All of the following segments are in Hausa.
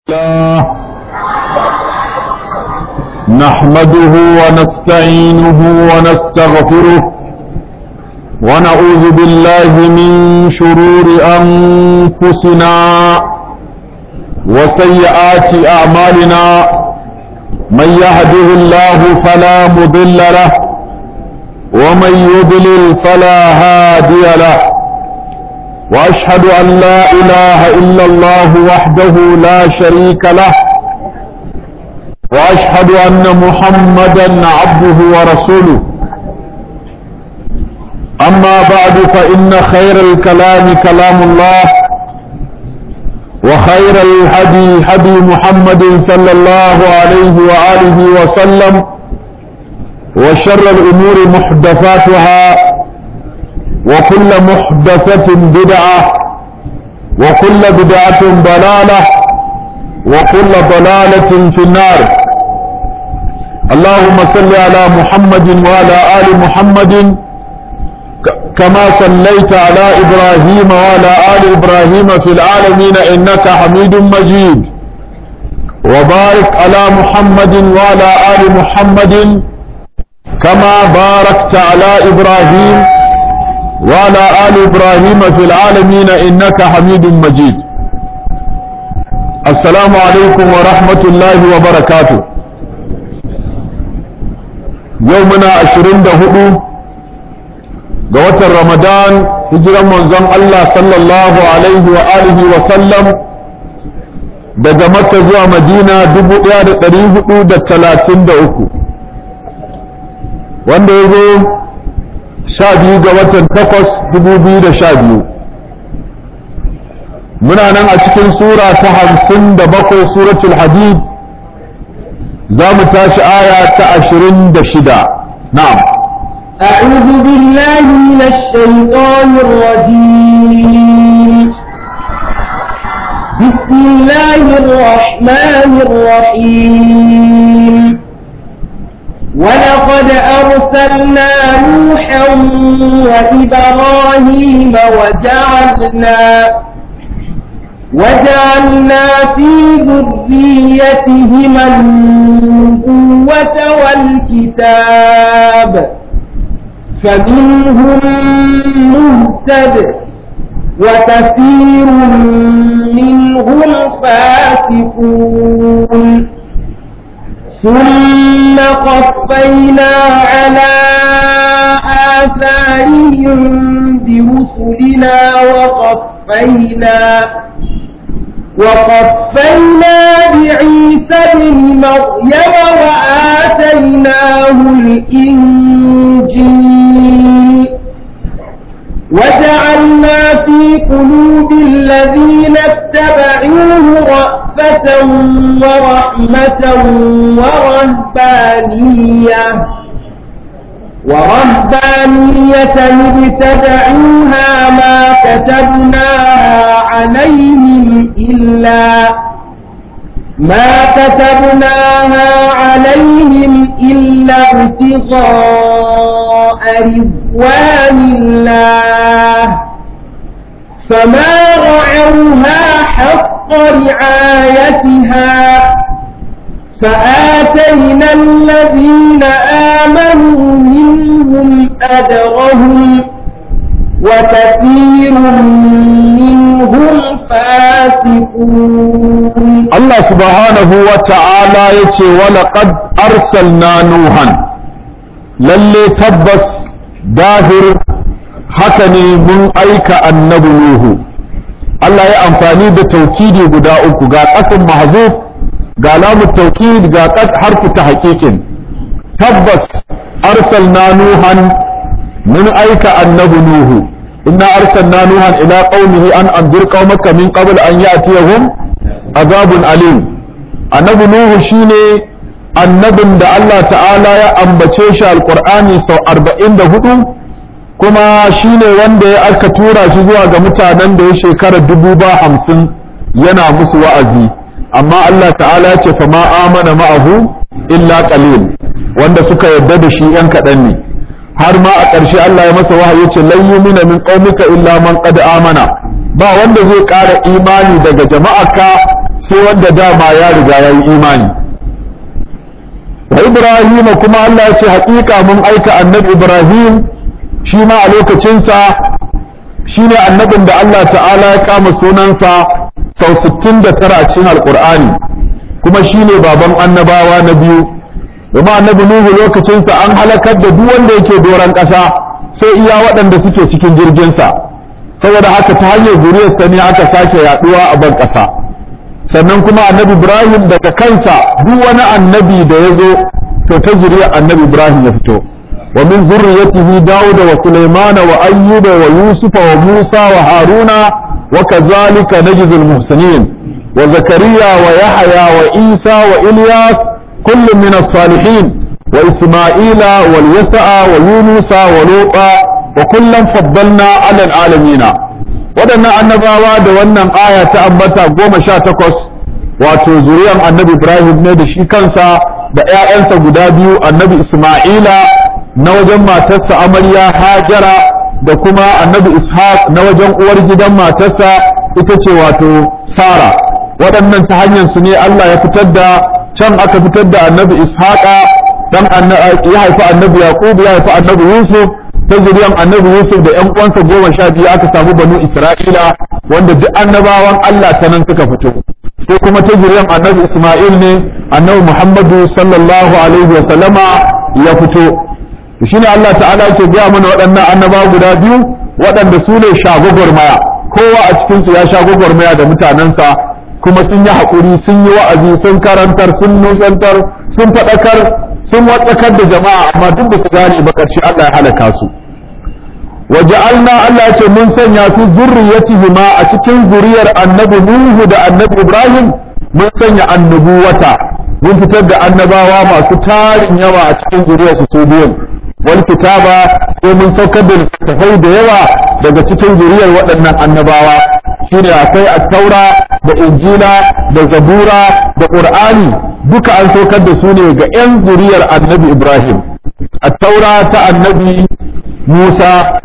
الله نحمده ونستعينه ونستغفره ونعوذ بالله من شرور أنفسنا وسيئات أعمالنا من يهده الله فلا مضل له ومن يضلل فلا هادي له واشهد ان لا اله الا الله وحده لا شريك له واشهد ان محمدا عبده ورسوله اما بعد فان خير الكلام كلام الله وخير الهدي هدي محمد صلى الله عليه واله وسلم وشر الامور محدثاتها وكل محدثة بدعة وكل بدعة ضلالة وكل ضلالة في النار اللهم صل على محمد وعلى آل محمد كما صليت على إبراهيم وعلى آل إبراهيم في العالمين إنك حميد مجيد وبارك على محمد وعلى آل محمد كما باركت على إبراهيم وعلى آل إبراهيم في العالمين إنك حميد مجيد السلام عليكم ورحمة الله وبركاته يومنا عشرين دهدو قوة رمضان هجرا منزم الله صلى الله عليه وآله وسلم daga Makka zuwa Madina dubu ɗaya da ɗari hudu da talatin da uku wanda ya zo sha biyu ga watan takwas dubu biyu da sha biyu muna nan a cikin sura ta hamsin da bakwai suratul hadid za mu tashi aya ta ashirin da shida na'am أعوذ بالله من الشيطان الرجيم بسم الله الرحمن الرحيم ولقد أرسلنا نوحا وإبراهيم وجعلنا وجعلنا في ذريتهما النبوة والكتاب فمنهم مهتد وكثير منهم فاسقون ثم قفينا على آثارهم برسلنا وقفينا وقفينا بعيسى ابن مريم وآتيناه الإنجيل وجعلنا في قلوب الذين اتبعوه رأفة ورحمة ورهبانية ورهبانية ابتدعوها ما كتبناها عليهم إلا ما كتبناها عليهم إلا ابتغاء رضوان الله فما رعوها حق رعايتها فآتينا الذين آمنوا منهم أجرهم وكثير منهم فاسقون الله سبحانه وتعالى يتي ولقد أرسلنا نوحا للي تبس داهر حكني من أيك النبي نوح Allah ya amfani da taukidi guda uku ga ƙasin mahzuf ga lamu taukid ga harfu ta haƙiƙin tabbas arsalna nuhan mun aika annabi nuhu inna arsalna nuhan ila qaumihi an anzir qaumaka min qabl an ya'tiyahum azabun alim annabi nuhu shine annabin da Allah ta'ala ya ambace shi alqur'ani sau 44 kuma shine wanda ya aka tura shi zuwa ga mutanen da ya shekara dubu ba hamsin yana musu wa'azi amma Allah ta'ala ya ce fa ma amana ma'ahu illa qalil wanda suka yarda da shi yan kaɗan ne har ma a ƙarshe Allah ya masa wahayi ya ce lan yumina min qaumika illa man qad amana ba wanda zai ƙara imani daga jama'arka sai wanda dama ya riga ya yi imani wa ibrahim kuma Allah ya ce haƙiƙa mun aika annabi ibrahim shi ma a lokacinsa shi ne annabin da Allah ta'ala ya kama sunansa sau 69 a cikin alƙur'ani kuma shi ne baban annabawa na biyu domin annabi nuhu lokacinsa an halakar da duk wanda yake doron ƙasa sai iya waɗanda suke cikin jirginsa saboda haka ta hanyar zuriyarsa ne aka sake yaɗuwa a ban ƙasa sannan kuma annabi ibrahim daga kansa duk wani annabi da ya zo to ta zuriyar annabi ibrahim ya fito wa min zurriyatihi dawuda wa sulaimana wa ayyuba wa yusufa wa musa wa haruna wa kazalika najzil muhsinin wa zakariya wa yahya wa isa wa ilyas kullum min as-salihin wa isma'ila wal yasa'a wa yunusa wa luta wa kullum faddalna 'ala al-alamin waɗannan annabawa da wannan aya ta ambata goma sha takwas wato zuriyar annabi ibrahim ne da shi kansa da 'ya'yansa guda biyu annabi isma'ila na wajen matarsa amarya hajara da kuma annabi ishaq na wajen uwar gidan matarsa ita ce wato sara waɗannan ta hanyar su ne allah ya fitar da can aka fitar da annabi ishaqa dan ya haifi annabi yaqub ya haifi annabi yusuf ta zuriyar annabi yusuf da ƴan uwansa goma sha biyu aka samu banu isra'ila wanda duk annabawan allah ta nan suka fito sai kuma ta zuriyar annabi isma'il ne annabi muhammadu sallallahu alaihi wa sallama ya fito shine allah ta'ala yake gaya mana waɗannan annabawa guda biyu waɗanda su ne shagogormaya kowa a cikinsu ya sha gwagwarmaya da mutanensa kuma sun yi haƙuri sun yi wa'azi sun karantar sun nusantar sun faɗakar sun watsakar da jama'a amma duk da su gane ba ƙarshe Allah ya halaka su waja'alna Allah ya ce mun sanya fi zurriyatihima a cikin zuriyar annabi Nuhu da annabi Ibrahim mun sanya annubuwata mun fitar da annabawa masu tarin yawa a cikin zuriyar su su biyun wal kitaba ko mun saukar da littattafai da yawa daga cikin zuriyar waɗannan annabawa shine akwai at-taura da injila da zabura da qur'ani duka an saukar da su ne ga 'yan zuriyar annabi ibrahim at-taura ta annabi musa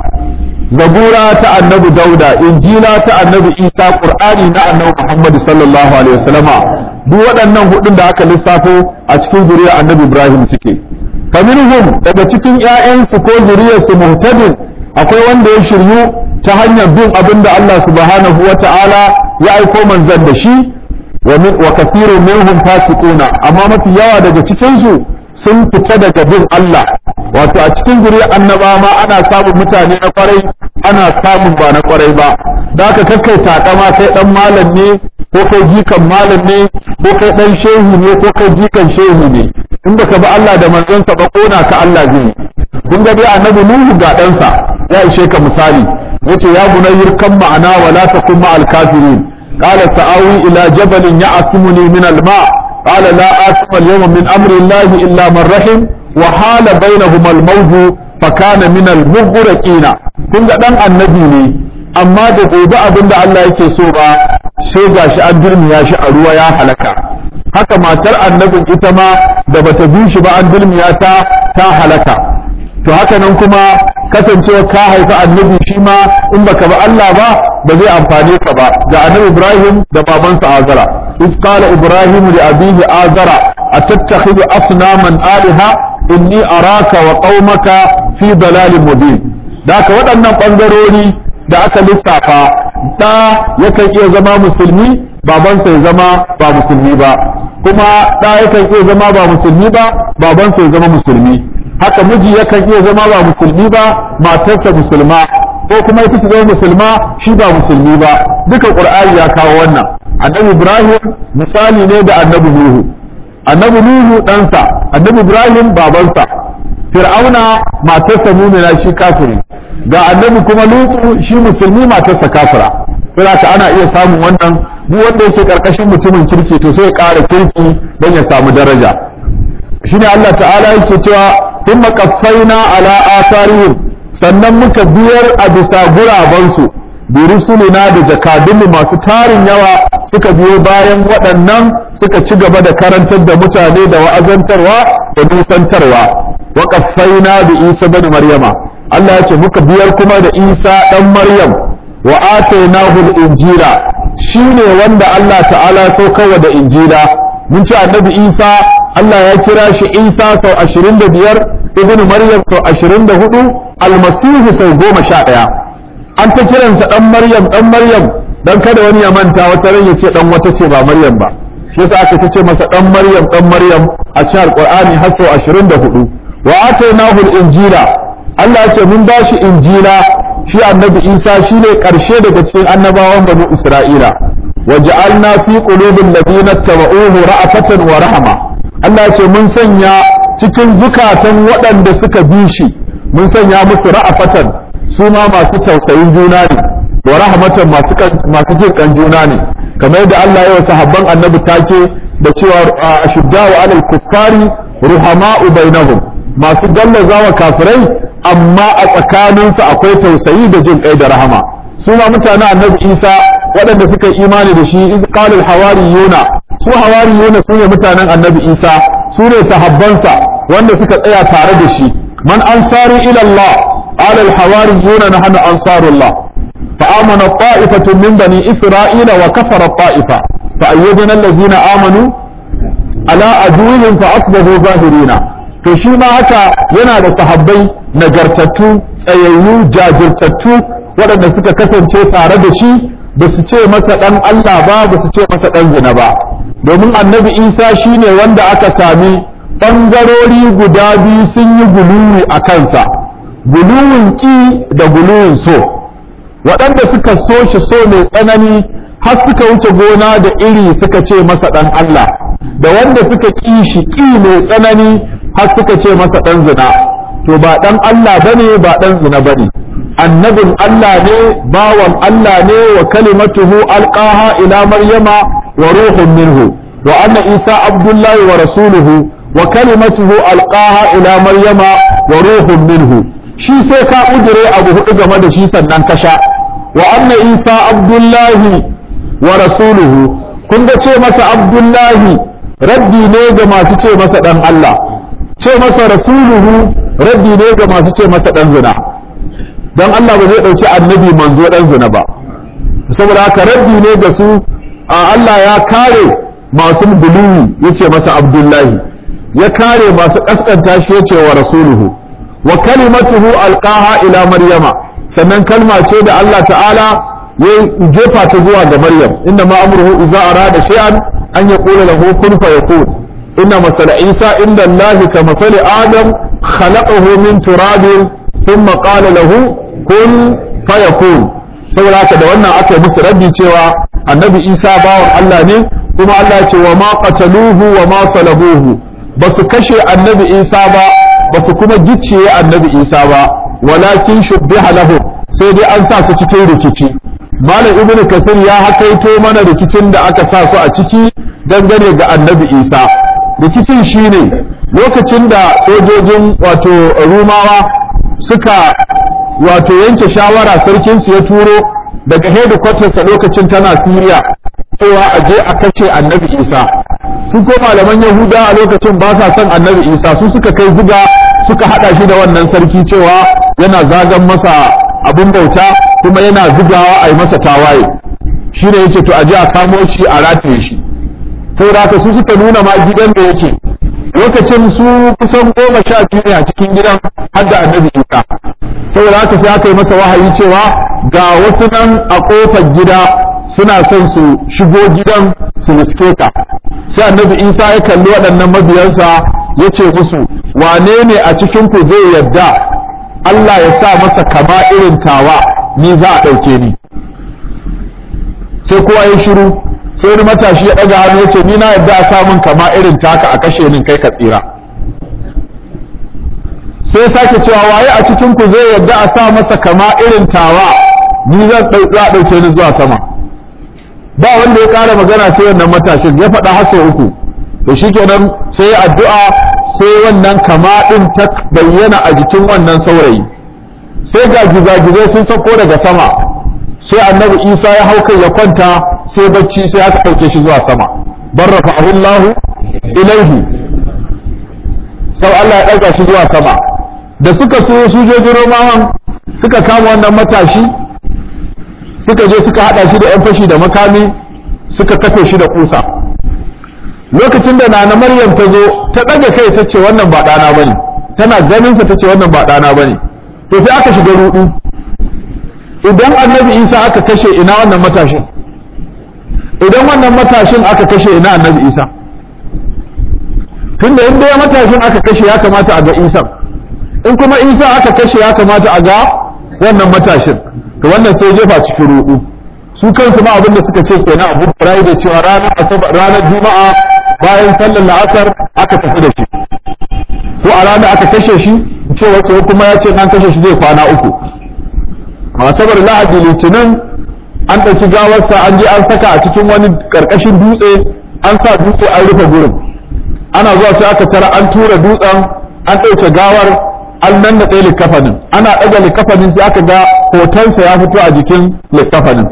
zabura ta annabi dauda injila ta annabi isa qur'ani na annabi muhammad sallallahu alaihi wasallama duk waɗannan hudun da aka lissafo a cikin zuriyar annabi ibrahim suke faminhum daga cikin ƴaƴansu ko zuriyarsu muhtadin akwai wanda ya shiryu ta hanyar bin abin da Allah subhanahu wa ta'ala ya aiko manzan da shi wa min wa kathirun minhum fasiquna amma mafi yawa daga cikin su sun fita daga bin Allah wato a cikin zuriyar annaba ma ana samun mutane na kwarai ana samun ba na kwarai ba da haka kakkai takama kai dan malam ne ko kai jikan malam ne ko kai dan shehu ne ko kai jikan shehu ne in baka bi Allah da manzonsa ba kona ka Allah zai kun ga dai annabi Nuhu ga ɗansa ya ishe ka misali yace ya bunayyir kan ma'ana wa la takun ma'al kafirin qala sa'awi ila jabalin ya'simuni min al-ma qala la asma al-yawma min amri Allah illa man rahim wa hala bainahuma al-mawj fa kana min al-mughraqina kun ga dan annabi ne amma da gobe abin da Allah yake so ba sai gashi an dirmiya shi a ruwa ya halaka haka matar annabin ita ma da bata bi shi ba an dirmiya ta ta halaka to haka nan kuma kasancewa ka haifi annabi shi ma in baka ba Allah ba ba zai amfane ka ba da annabi Ibrahim da babansa Azara iz qala Ibrahim li abihi Azara atattakhidhu asnaman alaha inni araka wa qaumaka fi dalalin mubin da haka waɗannan ɓangarori da aka lissafa ɗa yakan iya zama musulmi babansa ya zama ba musulmi ba kuma ɗa yakan iya zama ba musulmi ba babansa ya zama musulmi haka miji yakan iya zama ba musulmi ba matarsa musulma ko kuma ita ta zama musulma shi ba musulmi ba duka qur'ani ya kawo wannan annabi ibrahim misali ne da annabi nuhu annabi nuhu ɗansa annabi ibrahim babansa fir'auna matarsa mumina shi kafiri ga annabi kuma lutu shi musulmi matarsa kafira saboda ana iya samun wannan duk wanda yake karkashin mutumin kirki to sai ya ƙara kirki don ya samu daraja shine Allah ta'ala yake cewa thumma qaffayna ala atharihim sannan muka biyar a bisa gurabansu bi rusulina da jakadunmu masu tarin yawa suka biyo bayan waɗannan suka ci gaba da karantar da mutane da wa'azantarwa da nusantarwa wa qaffayna bi Isa bin Maryama Allah ya ce muka biyar kuma da Isa dan Maryam wa atainahu al-injila shine wanda Allah ta'ala saukarwa da injila mun ce annabi Isa Allah ya kira shi Isa sau 25 ibnu Maryam sau 24 almasihu sau 11 an ta kiransa dan Maryam dan Maryam dan kada wani ya manta wata ran ya ce dan wata ce ba Maryam ba shi yasa aka ce masa dan Maryam dan Maryam a cikin Alqur'ani har sau 24 wa atainahu al-injila Allah ya ce mun bashi injila shi annabi Isa shine karshe daga cikin annabawan banu Isra'ila waja'alna fi qulubil ladina tabauhu ra'afatan wa rahma Allah ya ce mun sanya cikin zukatan waɗanda suka bi shi mun sanya musu ra'afatan su ma masu tausayin juna ne wa rahmatan masu masu jin kan juna ne kamar yadda Allah ya wa sahabban annabi take da cewa ashudda'u 'alal kuffari ruhama'u bainahum masu gallazawa kafirai amma a tsakaninsu akwai tausayi da jin kai da rahama su ma mutanen annabi Isa waɗanda suka yi imani da shi iz qala al hawariyuna su hawariyuna su ne mutanen annabi Isa su ne sahabbansa wanda suka tsaya tare da shi man ansari ila Allah qala al hawariyuna nahnu ansarullah fa amana ta'ifatun min bani isra'ila wa kafara ta'ifa fa ayyadna allazina amanu ala aduwwihim fa asbahu zahirina to shi ma haka yana da sahabbai nagartattu tsayayyu jajirtattu waɗanda suka kasance tare da shi ba su ce masa ɗan Allah ba ba su ce masa ɗan zina ba domin annabi isa shine wanda aka sami ɓangarori guda biyu sun yi guluwi a kansa guluwin ƙi da guluwin so waɗanda suka so shi so mai tsanani har suka wuce gona da iri suka ce masa ɗan Allah da wanda suka ƙi shi ƙi mai tsanani har suka ce masa ɗan zina to ba ɗan Allah bane ba ɗan zina bane annabin Allah ne bawan Allah ne wa kalimatuhu alqaha ila maryama wa ruhun minhu wa anna isa abdullahi wa rasuluhu wa kalimatuhu alqaha ila maryama wa ruhun minhu shi sai ka ujire abu hudu game da shi sannan ka sha wa anna isa abdullahi wa rasuluhu kun ga ce masa abdullahi raddi ne ga masu ce masa dan Allah ce masa rasuluhu raddi ne ga masu ce masa dan zina don Allah ba zai ɗauki annabi manzo dan zina ba saboda haka raddi ne ga su a Allah ya kare masu buluwi yace masa abdullahi ya kare masu kaskanta shi yace wa rasuluhu wa kalimatuhu alqaha ila maryama sannan kalma ce da Allah ta'ala ya jefa ta zuwa ga maryam inna ma amruhu idza arada shay'an an yaqula lahu kun fayakun inna masala isa inda Allah ka masali adam khalaqahu min turabin thumma qala lahu kun fayakun saboda haka da wannan aka yi musu rabbi cewa annabi isa bawan Allah ne kuma Allah ya ce wa ma qataluhu wa ma salabuhu ba su kashe annabi isa ba ba su kuma gicciye annabi isa ba walakin shubbiha lahu sai dai an sa su cikin rikici malam ibnu kasir ya hakaito mana rikicin da aka sa su a ciki dangane ga annabi isa rikicin shine lokacin da sojojin wato rumawa suka wato yanke shawara sarkinsu ya turo daga hedikwatarsa lokacin tana siriya cewa a je a kashe annabi isa su ko malaman yahuda a lokacin ba sa son annabi isa su suka kai zuga suka hada shi da wannan sarki cewa yana zagan masa abin bauta kuma yana zugawa a yi masa tawaye shi ne yace to a je a kamo shi a rataye shi saboda haka su suka nuna ma gidan da yake lokacin su kusan goma sha biyu ne a cikin gidan har da annabi isa saboda haka sai aka yi masa wahayi cewa ga wasu nan a kofar gida suna son su shigo gidan su riske ka sai annabi isa ya kalli waɗannan mabiyansa ya ce musu wane ne a cikin ku zai yarda Allah ya sa masa kama irin tawa ni za a ɗauke ni sai kowa ya shiru sai wani matashi ya ɗaga hannu ya ce ni na yarda a samun kama irin taka a kashe ni kai ka tsira sai sake cewa waye a cikin ku zai yarda a sa masa kama irin tawa ni zan ɗauke ni zuwa sama ba wanda ya ƙara magana sai wannan matashin ya faɗa har sau uku to shikenan sai addu'a sai wannan kama ɗin ta bayyana a jikin wannan saurayi sai ga gizagizai sun sauko daga sama sai annabi isa ya hau kai ya kwanta sai bacci sai aka ɗauke shi zuwa sama barrafa Allahu ilaihi sau Allah ya ɗaga shi zuwa sama da suka so sojojin romawan suka kama wannan matashi suka je suka hada shi da yan fashi da makami suka kafe shi da kusa lokacin da nana maryam ta zo ta ɗaga kai ta ce wannan ba ɗana bane tana ganin sa ta ce wannan ba ɗana bane to sai aka shiga rudu idan annabi isa aka kashe ina wannan matashin idan wannan matashin aka kashe ina annabi isa tunda in dai matashin aka kashe ya kamata a ga isa in kuma isa aka kashe ya kamata a ga wannan matashin to wannan sai jefa cikin rudu su kansu ma abin da suka ce kenan abu da cewa ranar asabar ranar juma'a bayan sallar la'asar aka tafi da shi ko a ranar aka kashe shi ce wasu kuma ya ce an kashe shi zai kwana uku asabar lahadi litinin an ɗauki gawarsa an je an saka a cikin wani ƙarƙashin dutse an sa dutse an rufe gurin ana zuwa sai aka tara an tura dutsen an ɗauke gawar an nan da ɗaya likafanin ana ɗaga likafanin sai aka ga hotonsa ya fito a jikin likafanin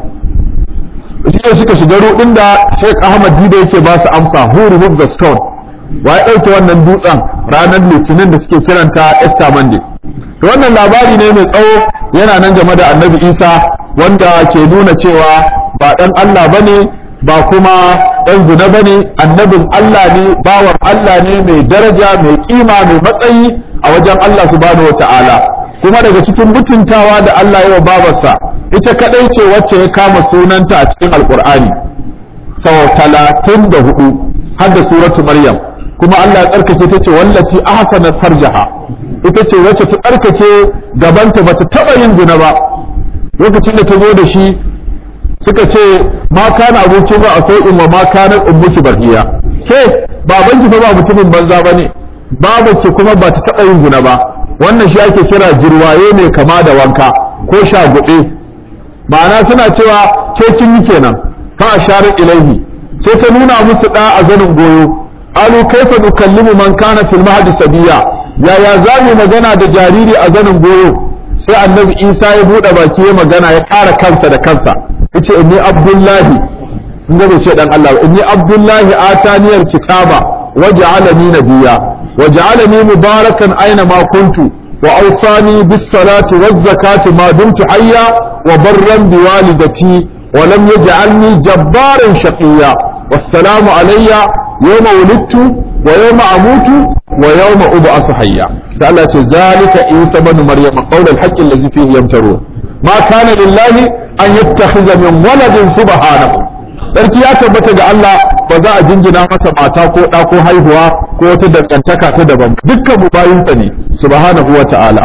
shi ne suka shiga ruɗin da Sheikh Ahmad Dida yake ba su amsa who removed the stone wa ya ɗauke wannan dutsen ranar litinin da suke kiranta Easter Monday to wannan labari ne mai tsawo yana nan game da annabi Isa wanda ke nuna cewa ba ɗan Allah bane ba kuma ɗan zina bane annabin Allah ne bawan Allah ne mai daraja mai kima mai matsayi a wajen Allah subhanahu wata'ala kuma daga cikin mutuntawa da Allah ya wa babarsa ita kadai ce wacce ya kama sunanta a cikin alkur'ani sau talatin da hudu har da suratu maryam kuma Allah ya tsarkake ta ce wallaci ahsanat farjaha ita ce wacce ta tsarkake gabanta bata taba yin zina ba lokacin da ta zo da shi suka ce ma kana aboki ba a sau'in wa ma kana ummuki barhiya ke babanki fa ba mutumin banza bane babanki kuma ba ta taba yin zina ba wannan shi ake kira jirwaye mai kama da wanka ko shaguɗe ma'ana suna cewa ke kin yi kenan fa asharat ilaihi sai ta nuna musu da a zanin goyo alu kaifa nukallimu man kana fil mahdi sabiya yaya za mu magana da jariri a zanin goyo sai annabi isa ya bude baki ya magana ya kara kansa da kansa yace inni abdullahi in ga ce dan Allah inni abdullahi ataniyal kitaba waja'alani nabiyya waja'alani mubarakan aina ma kuntu وأوصاني بالصلاة والزكاة ما دمت حيا وبرا بوالدتي ولم يجعلني جبارا شقيا والسلام علي يوم ولدت ويوم أموت ويوم أبعث حيا سألت ذلك عيسى بن مريم قول الحق الذي فيه يمترون ما كان لله أن يتخذ من ولد سبحانه sarki ya tabbata ga Allah ba za a jingina masa mata ko ɗa ko haihuwa ko wata dangantaka ta daban dukkan mu bayinsa ne subhanahu wa ta'ala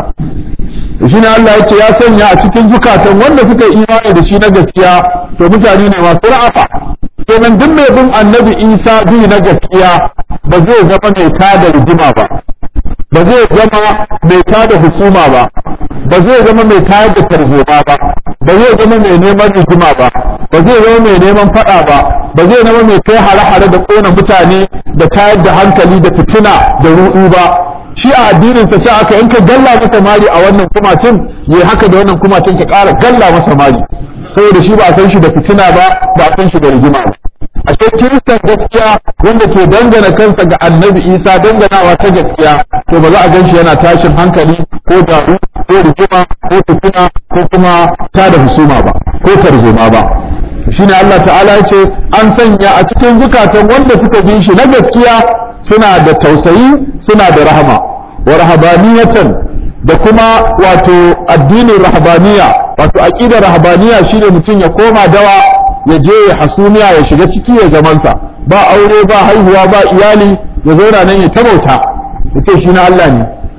shi ne Allah ya ce ya sanya a cikin zukatan wanda suka yi imani da shi na gaskiya to mutane ne masu ra'afa kenan duk mai bin annabi Isa bi na gaskiya ba zai zama mai tada rigima ba ba zai zama mai tada husuma ba ba zai zama mai tayar da tarzoma ba ba zai zama mai neman rigima ba ba zai zama mai neman fada ba ba zai zama mai kai hare-hare da kona mutane da tayar da hankali da fitina da ruɗu ba shi a addinin sa ce aka in ka galla masa mari a wannan kumacin yayi haka da wannan kumacin ka ƙara galla masa mari saboda shi ba a san shi da fitina ba ba a san shi da rigima ba ashe kiristan gaskiya wanda ke dangana kansa ga annabi isa danganawa ta gaskiya to ba za a ganshi yana tashin hankali ko daru ko rigima ko fitina ko kuma ta da husuma ba ko tarzoma ba shine Allah ta'ala ya ce an sanya a cikin zukatan wanda suka bi shi na gaskiya suna da tausayi suna da rahama wa rahabaniyatan da kuma wato addinin rahabaniya wato aqidar rahabaniya shine mutum ya koma dawa ya je ya hasumiya ya shiga ciki ya zamansa ba aure ba haihuwa ba iyali ya zauna nan ya tabauta yace shi na Allah ne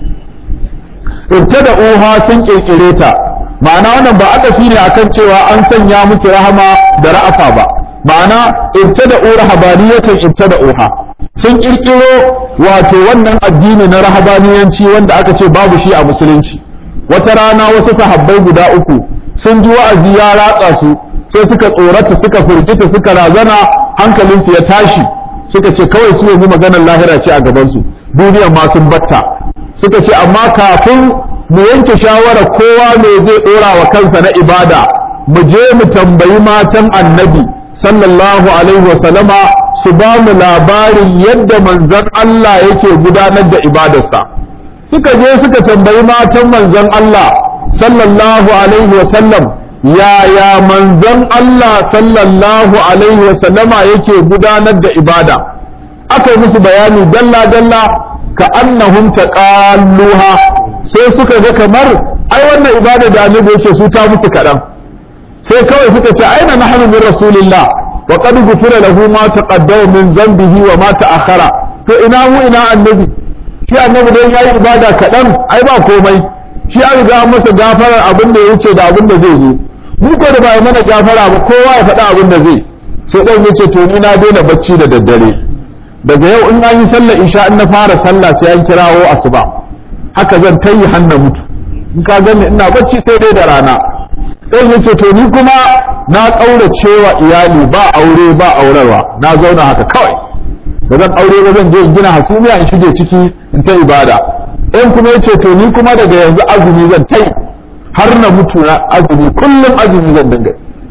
da uha sun kirkire ta ma'ana wannan ba adafi ne akan cewa an sanya musu rahama da ra'afa ba ma'ana ibtada rahabaniyatan ibtada uha sun kirkiro wato wannan addini na rahabaniyanci wanda aka ce babu shi a musulunci wata rana wasu sahabbai guda uku sun ji wa'azi ya ratsa su sai suka tsorata suka firgita suka razana hankalinsu ya tashi suka ce kawai su yanzu maganar lahira ce a gabansu duniyar ma sun batta suka ce amma kafin mu yanke shawara kowa me zai dora wa kansa na ibada mu je mu tambayi matan annabi sallallahu alaihi wasallama su ba mu labarin yadda manzon Allah yake gudanar da ibadarsa suka je suka tambayi matan manzon Allah sallallahu alaihi wasallam yaya manzon Allah sallallahu alaihi wa sallama yake gudanar da ibada aka yi musu bayani dalla dalla ka annahum taqalluha sai suka ga kamar ai wannan ibada da annabi yake su ta musu kadan sai kawai suka ce aina nahnu min rasulillah wa qad ghufira lahu ma taqaddama min dhanbihi wa ma ta'akhkhara to ina mu ina annabi shi annabi dan yayi ibada kadan ai ba komai shi an riga masa gafarar abin da ya wuce da abin da zai zo mu ko da ba mana gafara ba kowa ya faɗa abin da zai sai dan yace to ni na daina bacci da daddare daga yau in an yi sallar isha in na fara sallah sai an kirawo asuba haka zan tayi hanna mutu in ka gani ina bacci sai dai da rana dan yace to ni kuma na kaurace wa iyali ba aure ba aurarwa na zauna haka kawai da zan aure ba zan je in gina hasumiya in shige ciki in ta ibada in kuma yace to ni kuma daga yanzu azumi zan tai har na mutu na azumi kullum azumi zan dinga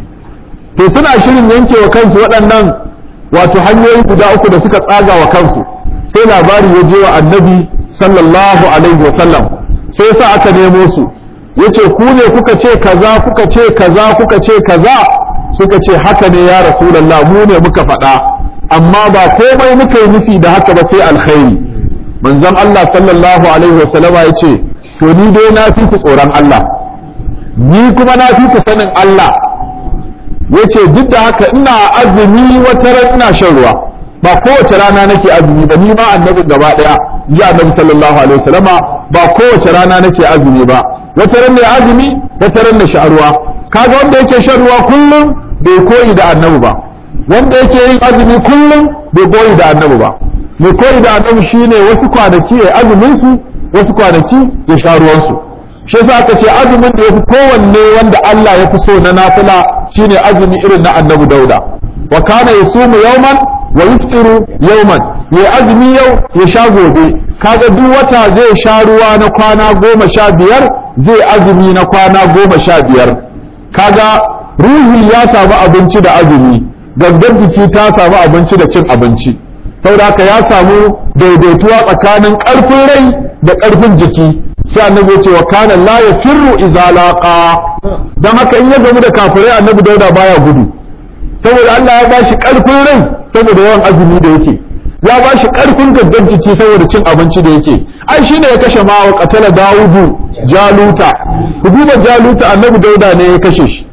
to suna shirin yanke wa kansu waɗannan wato hanyoyi guda uku da suka tsaga wa kansu sai labari ya je wa annabi sallallahu alaihi wasallam sai sa aka nemo su yace ku ne kuka ce kaza kuka ce kaza kuka ce kaza suka ce haka ne ya rasulullah mu ne muka faɗa amma ba komai muka yi nufi da haka ba sai alkhairi manzon Allah sallallahu alaihi wasallama yace to ni dai na fi ku tsoron Allah ni kuma na fi ku sanin Allah yace duk da haka ina azumi wata ran ina shan ruwa ba kowace rana nake azumi ba ni ma annabi gaba daya ji annabi sallallahu alaihi wasallama ba kowace rana nake azumi ba wata ran ne azumi wata ran ne sha ruwa kaga wanda yake shan ruwa kullum bai koyi da annabi ba wanda yake yin azumi kullum bai koyi da annabi ba mai koyi da annabi shine wasu kwanaki ya azumin su wasu kwanaki ya sha ruwan su shi yasa aka ce azumin da yafi kowanne wanda Allah ya fi so na nafila shine azumi irin na annabi Dauda wa kana yasumu yawman wa yuftiru yawman ya azumi yau ya sha gobe kaga duk wata zai sha ruwa na kwana goma sha biyar zai azumi na kwana goma sha biyar kaga ruhi ya samu abinci da azumi gangar jiki ta samu abinci da cin abinci saboda haka ya samu daidaituwa tsakanin ƙarfin rai da ƙarfin jiki sai annabi ya ce wa kana la yafirru idza laqa dan haka in ya gamu da kafirai annabi dauda baya gudu saboda Allah ya bashi ƙarfin rai saboda yawan azumi da yake ya bashi ƙarfin gangar jiki saboda cin abinci da yake ai shine ya kashe ma wa qatala dawudu jaluta ku duba jaluta annabi dauda ne ya kashe shi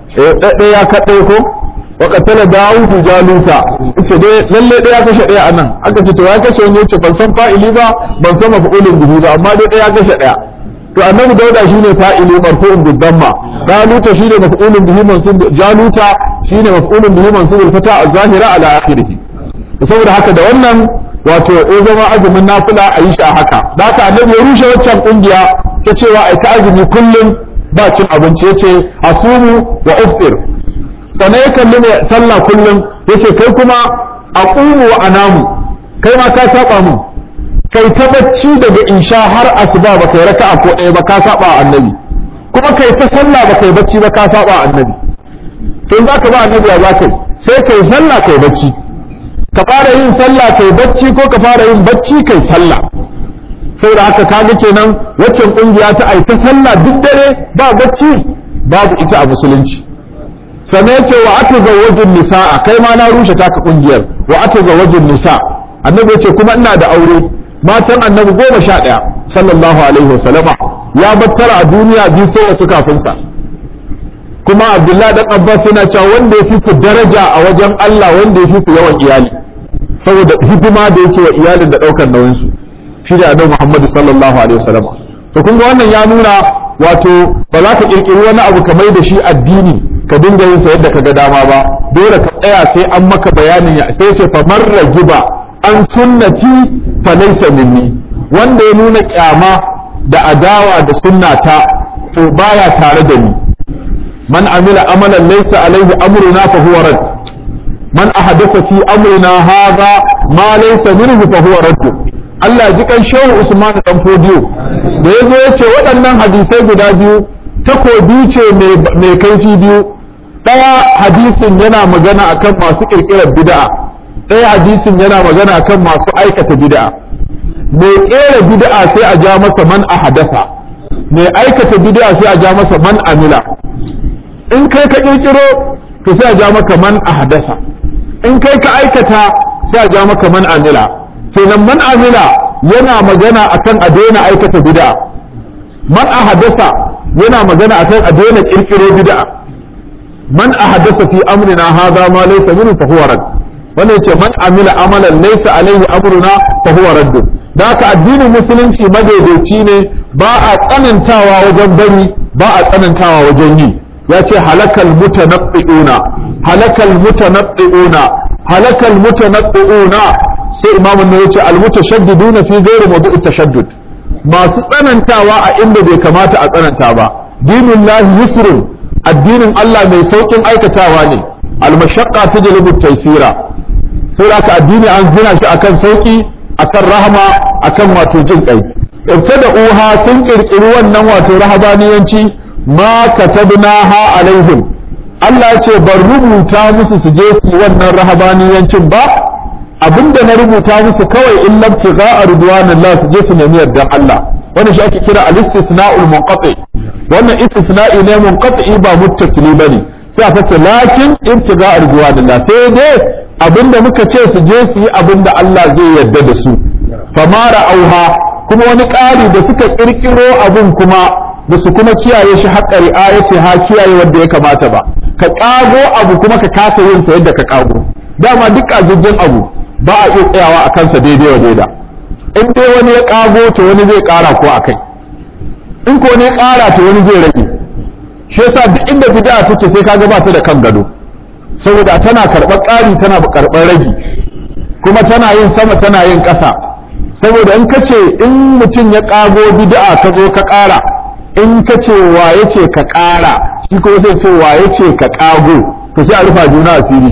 eh ya kaɗai ko wa qatala dawudu jaluta ce dai lalle ɗaya ya kashe ɗaya anan aka ce to ya kashe wani yace ban san fa'ili ba ban san maf'ulun bihi ba amma dai ɗaya ya kashe ɗaya to annabi dauda shine fa'ili marfu'un bidamma jaluta shine maf'ulun bihi mansub jaluta shine maf'ulun bihi mansub al-fata az-zahira ala akhirih saboda haka da wannan wato ya zama azumin nafila a yi shi a haka da haka annabi ya rushe waccan kungiya ta cewa ai ta azumi kullum ba cin abinci yace asumu wa uftir sannan ya kalli mai sallah kullum yace kai kuma aqumu wa anamu kai ma ka saba mun kai ta bacci daga insha har asuba ba kai raka'a ko ɗaya ba ka saba annabi kuma kai ta sallah ba kai bacci ba ka saba annabi to in zaka ba annabi ya zaka sai kai sallah kai bacci ka fara yin sallah kai bacci ko ka fara yin bacci kai sallah saboda haka kaga kenan waccan kungiya ta aita sallah duk dare ba bacci babu ita a musulunci sannan yace wa atazawwajun nisaa kai ma na rushe taka kungiyar wa atazawwajun nisa annabi yace kuma ina da aure matan annabi goma sha ɗaya sallallahu alaihi wasallama ya battara a duniya biyu sai wasu kafin sa kuma abdullahi dan abbas yana cewa wanda ya fi ku daraja a wajen Allah wanda ya fi ku yawan iyali saboda hidima da yake wa iyalin da daukar nauyin su shi da annabi Muhammad sallallahu alaihi wasallam to kun ga wannan ya nuna wato ba za ka kirkiri wani abu ka mai da shi addini ka dinga yin sa yadda ka ga dama ba dole ka tsaya sai an maka bayanin ya sai sai fa marra giba an sunnati fa laysa minni wanda ya nuna kyama da adawa da sunnata to baya tare da ni من عمل عملا ليس عليه امرنا فهو رد من احدث في امرنا هذا ما ليس منه فهو رد Allah ji kan shehu Usman dan Fodiyo da yazo yace waɗannan hadisai guda biyu takobi ce mai kaifi biyu ɗaya hadisin yana magana akan masu kirkirar bid'a ɗaya hadisin yana magana akan masu aikata bid'a mai kera bid'a sai a ja masa man ahdatha mai aikata bid'a sai a ja masa man amila in kai ka kirkiro to sai a ja maka man ahdasa in kai ka aikata sai a ja maka man amila kenan man amila yana magana akan a daina aikata bid'a man ahdasa yana magana akan a daina kirkiro bid'a man ahdasa fi amrina hadha ma laysa minhu fa huwa rad wannan yace man amila amalan laysa alaihi amruna fa huwa radd da haka addinin musulunci madaidaici ne ba a tsanantawa wajen bari ba a tsanantawa wajen yi ya ce halakal mutanabbi'una halakal mutanabbi'una halakal mutanabbi'una sai imamun ne yace al mutashaddiduna fi ghairi mawdu'i tashaddud masu tsanantawa a inda bai kamata a tsananta ba dinullahi yusrun addinin Allah mai saukin aikatawa ne al mashaqqa tajlibu taysira sai aka addini an gina shi akan sauki akan rahama akan wato jin kai ibtada uha sun kirkiri wannan wato rahabaniyanci ma katabnaha alaihim Allah ya ce ban rubuta musu su je su wannan rahabaniyancin ba abinda na rubuta musu kawai in labtiga a ridwanillah su je su nemi yardan Allah wannan shi ake kira al-istisna'ul munqati wannan istisna'i ne munqati ba muttasili bane sai a fata lakin ibtiga a ridwanillah sai dai abinda muka ce su je su yi abinda Allah zai yarda da su famara auha kuma wani ƙari da suka ƙirƙiro abin kuma da su kuma kiyaye shi haƙƙa ri'ayati ha kiyaye wanda ya kamata ba ka ƙago abu kuma ka kasa yin sa yadda ka ƙago dama duk ajijin abu ba a iya tsayawa a kansa daidai wa daida in dai wani ya ƙago to wani zai ƙara ko a kai in ko ne ƙara to wani zai rage shi yasa duk inda bid'a take sai kaga ba ta da kan gado saboda tana karɓar ƙari tana karɓar ragi kuma tana yin sama tana yin ƙasa saboda in ka ce in mutum ya ƙago bid'a ka zo ka ƙara in ka ce waye ce ka ƙara shi ko zai ce waye ce ka ƙago to sai a rufa juna asiri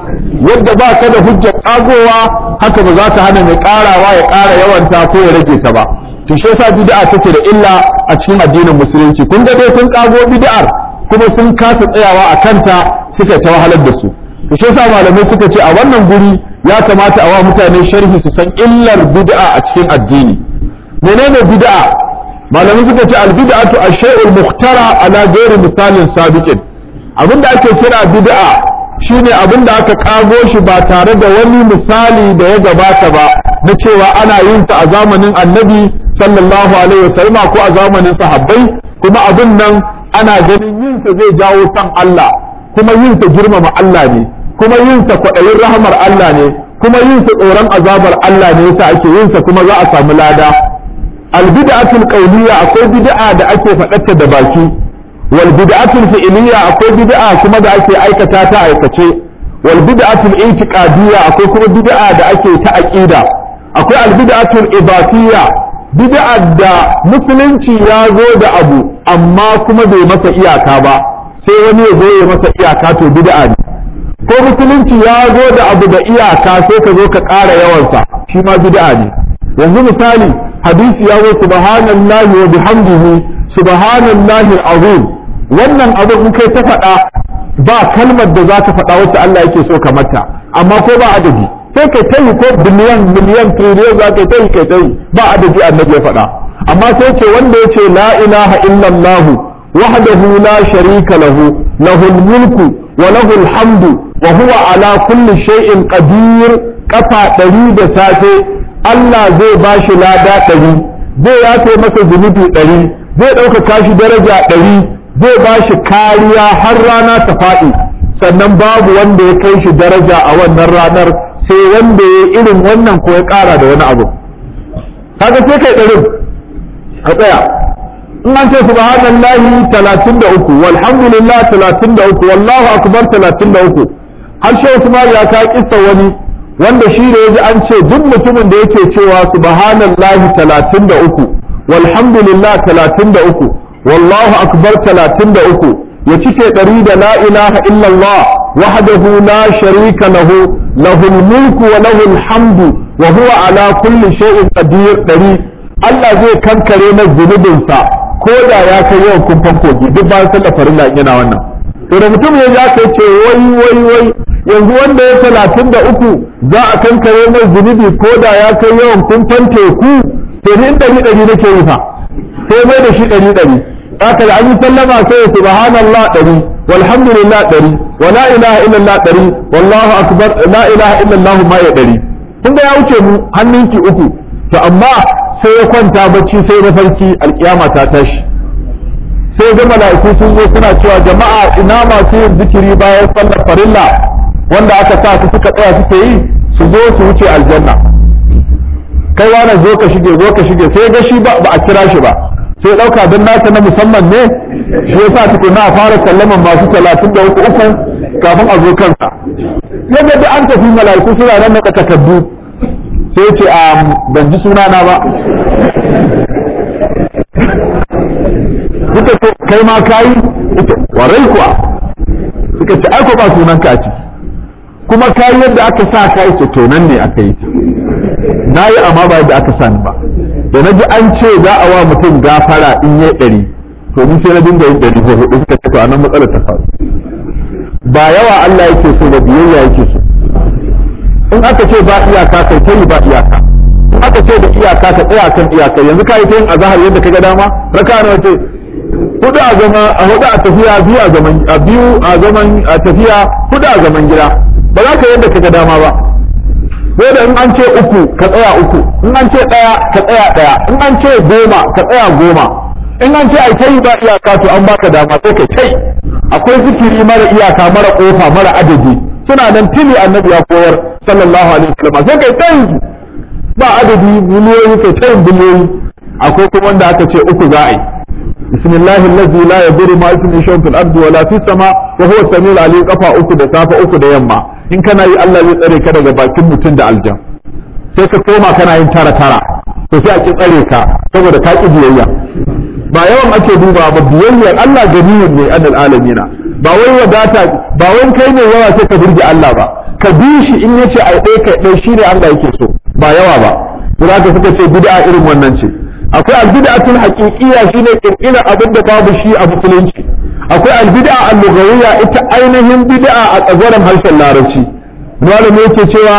yadda ba ka da hujjar ƙagowa haka ba za ta hana mai ƙarawa ya ƙara yawanta ko ya rage ta ba to shi yasa bid'a take da illa a cikin addinin musulunci kun ga dai kun ƙago bid'ar kuma sun kasa tsayawa a kanta suka ta wahalar da su to shi yasa malamai suka ce a wannan guri ya kamata a wa mutane sharhi su san illar bid'a a cikin addini menene bid'a malamai suka ce albid'atu ash-shay'ul muhtara ala ghairi misalin sabiqin abinda ake kira bid'a shine abinda aka kago shi ba tare da wani misali da ya gabata ba na cewa ana yin sa a zamanin annabi sallallahu alaihi wasallam ko a zamanin sahabbai kuma abin nan ana ganin yin sa zai jawo san Allah kuma yin sa girmama Allah ne kuma yin sa kwaɗayin rahamar Allah ne kuma yin sa tsoron azabar Allah ne yasa ake yin sa kuma za a samu lada albid'atul qawliya akwai bid'a da ake faɗarta da baki wal bid'atul fi'liya akwai bid'a kuma da ake aikata ta aikace wal bid'atul i'tiqadiyya akwai kuma bid'a da ake ta aqida akwai al bid'atul ibatiyya bid'a da musulunci ya zo da abu amma kuma bai masa iyaka ba sai wani ya zo ya masa iyaka to bid'a ne ko musulunci ya zo da abu da iyaka sai ka zo ka ƙara yawansa shi ma bid'a ne yanzu misali hadisi ya zo subhanallahi wa bihamdihi subhanallahi azim wannan abu in kai ta faɗa ba kalmar da za ka faɗa wacce Allah yake so ka mata amma ko ba adadi sai kai ta yi ko biliyan miliyan triliyan za ka ta yi kai ta yi ba adadi annabi ya faɗa amma sai ce wanda ya ce la ilaha illallah wahdahu la sharika lahu lahul mulku wa lahul hamdu wa huwa ala kulli shay'in qadir kafa ɗari da safe Allah zai ba shi lada ɗari zai yafe masa zunubi ɗari zai ɗaukaka shi daraja ɗari zai ba shi kariya har rana ta faɗi sannan babu wanda ya kai shi daraja a wannan ranar sai wanda ya irin wannan ko ya ƙara da wani abu kaga sai kai ɗarin ka tsaya in an ce subhanallahi talatin da uku walhamdulillah talatin da uku wallahu akbar talatin da uku har shi Usman ya ka kissa wani wanda shi da yaji an ce duk mutumin da yake cewa subhanallahi talatin da uku walhamdulillah talatin da uku wallahu akbar talatin da uku ya cike ɗari da la ilaha illallah wahdahu la sharika lahu lahul mulku wa lahul hamdu wa huwa ala kulli shay'in qadir ɗari Allah zai kankare na zunubinsa ko da ya kai yawan kumfan kogi duk bayan sallar farilla yana wannan to da mutum ya ya kai ce wai wai wai yanzu wanda ya talatin da uku za a kankare mai zunubi ko da ya kai yawan kumfan teku to ni in ɗari ɗari nake yi fa sai mai da shi ɗari ɗari haka da an yi sallama sai ya subhanallah ɗari walhamdulillah ɗari wa la ilaha illallah ɗari wallahu akbar la ilaha illallah ma ya ɗari kun ga ya wuce mu hannunki uku to amma sai ya kwanta bacci sai mafarki alkiyama ta tashi sai ga mala'iku sun zo suna cewa jama'a ina masu yin zikiri bayan sallar farilla wanda aka sa su suka tsaya suke yi su zo su wuce aljanna kai wani zo ka shige zo ka shige sai ga shi ba a kira shi ba sai ɗauka don nasa na musamman ne shi yasa tukuna a fara sallaman masu talatin da uku uku kafin a zo kansa yadda da an tafi mala'iku suna nan na takardu sai ce a ban ji suna na ba suka ce kai ma kayi ita warai kuwa suka ce aiko ba sunan ka ciki kuma kayi yadda aka sa ka ce to nan ne aka yi na yi amma ba yadda aka sani ba da na ji an ce za a wa mutum gafara in yi ɗari to mun sai na dinga yin ɗari ko hudu suka ce to a nan matsalar ta faru ba yawa Allah yake so da biyayya yake so in aka ce ba iyaka kai ta yi ba iyaka in aka ce da iyaka ka tsaya kan iyaka yanzu ka yi ta yin azahar yadda ka ga dama raka na wace hudu a zama a hudu a tafiya biyu a zaman a biyu a zaman a tafiya hudu a zaman gida ba za ka yadda ka ga dama ba sai da in an ce uku ka tsaya uku in an ce ɗaya ka tsaya ɗaya in an ce goma ka tsaya goma in an ce ai kai ba iyaka to an baka dama sai kai kai akwai zikiri mara iyaka mara kofa mara adadi suna nan tili annabi ya koyar sallallahu alaihi wasallam sai kai tayin ba adadi miliyoyi kai tayin biliyoyi akwai kuma wanda aka ce uku za a yi bismillahi allazi la yadurru ma ismihi shay'un fil ardi wala fis sama wa huwa samiul alim kafa uku da safa uku da yamma in kana yi Allah zai tsare ka daga bakin mutum da aljan sai ka koma kana yin tara tara to sai a ki tsare ka saboda ka ki biyayya ba yawan ake duba ba biyayyar Allah ganiyun ne anil alamina ba wai wadata ba wai kai ne yawa sai ka burge Allah ba ka bi shi in yace ai dai kai dai shine Allah yake so ba yawa ba kuma ka suka ce bid'a irin wannan ce akwai albid'atul haqiqiyya shine kirkira abin da babu shi a musulunci akwai albid'a al-lughawiyya ita ainihin bid'a a tsagoran harshen larabci malami yake cewa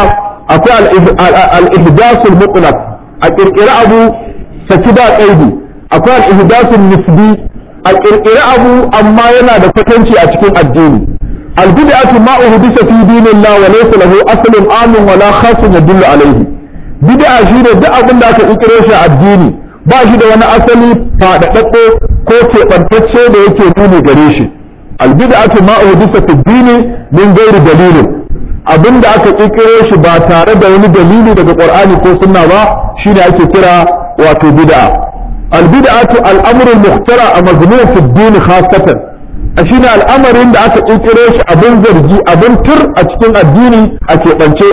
akwai al-ihdasul mutlaq a kirkira abu saki da kaidi akwai al-ihdasul nisbi a kirkira abu amma yana da kwatanci a cikin addini al-bid'atu ma uhdisa fi dinillah wa laysa lahu aslun amin wala khasun yadullu alayhi bid'a shine duk abin da aka kirkiro shi a addini ba shi da wani asali faɗaɗaɗɗe ko keɓantacce da yake nuni gare shi albid'atu ma uhdisa fi dini min ghairi dalilin abin da aka kirkiro shi ba tare da wani dalili daga qur'ani ko sunna ba shine ake kira wato bid'a albid'atu al'amru al-muhtara a mazmun fi dini khassatan shine al'amarin da aka kirkiro shi abin zargi abin tur a cikin addini a keɓance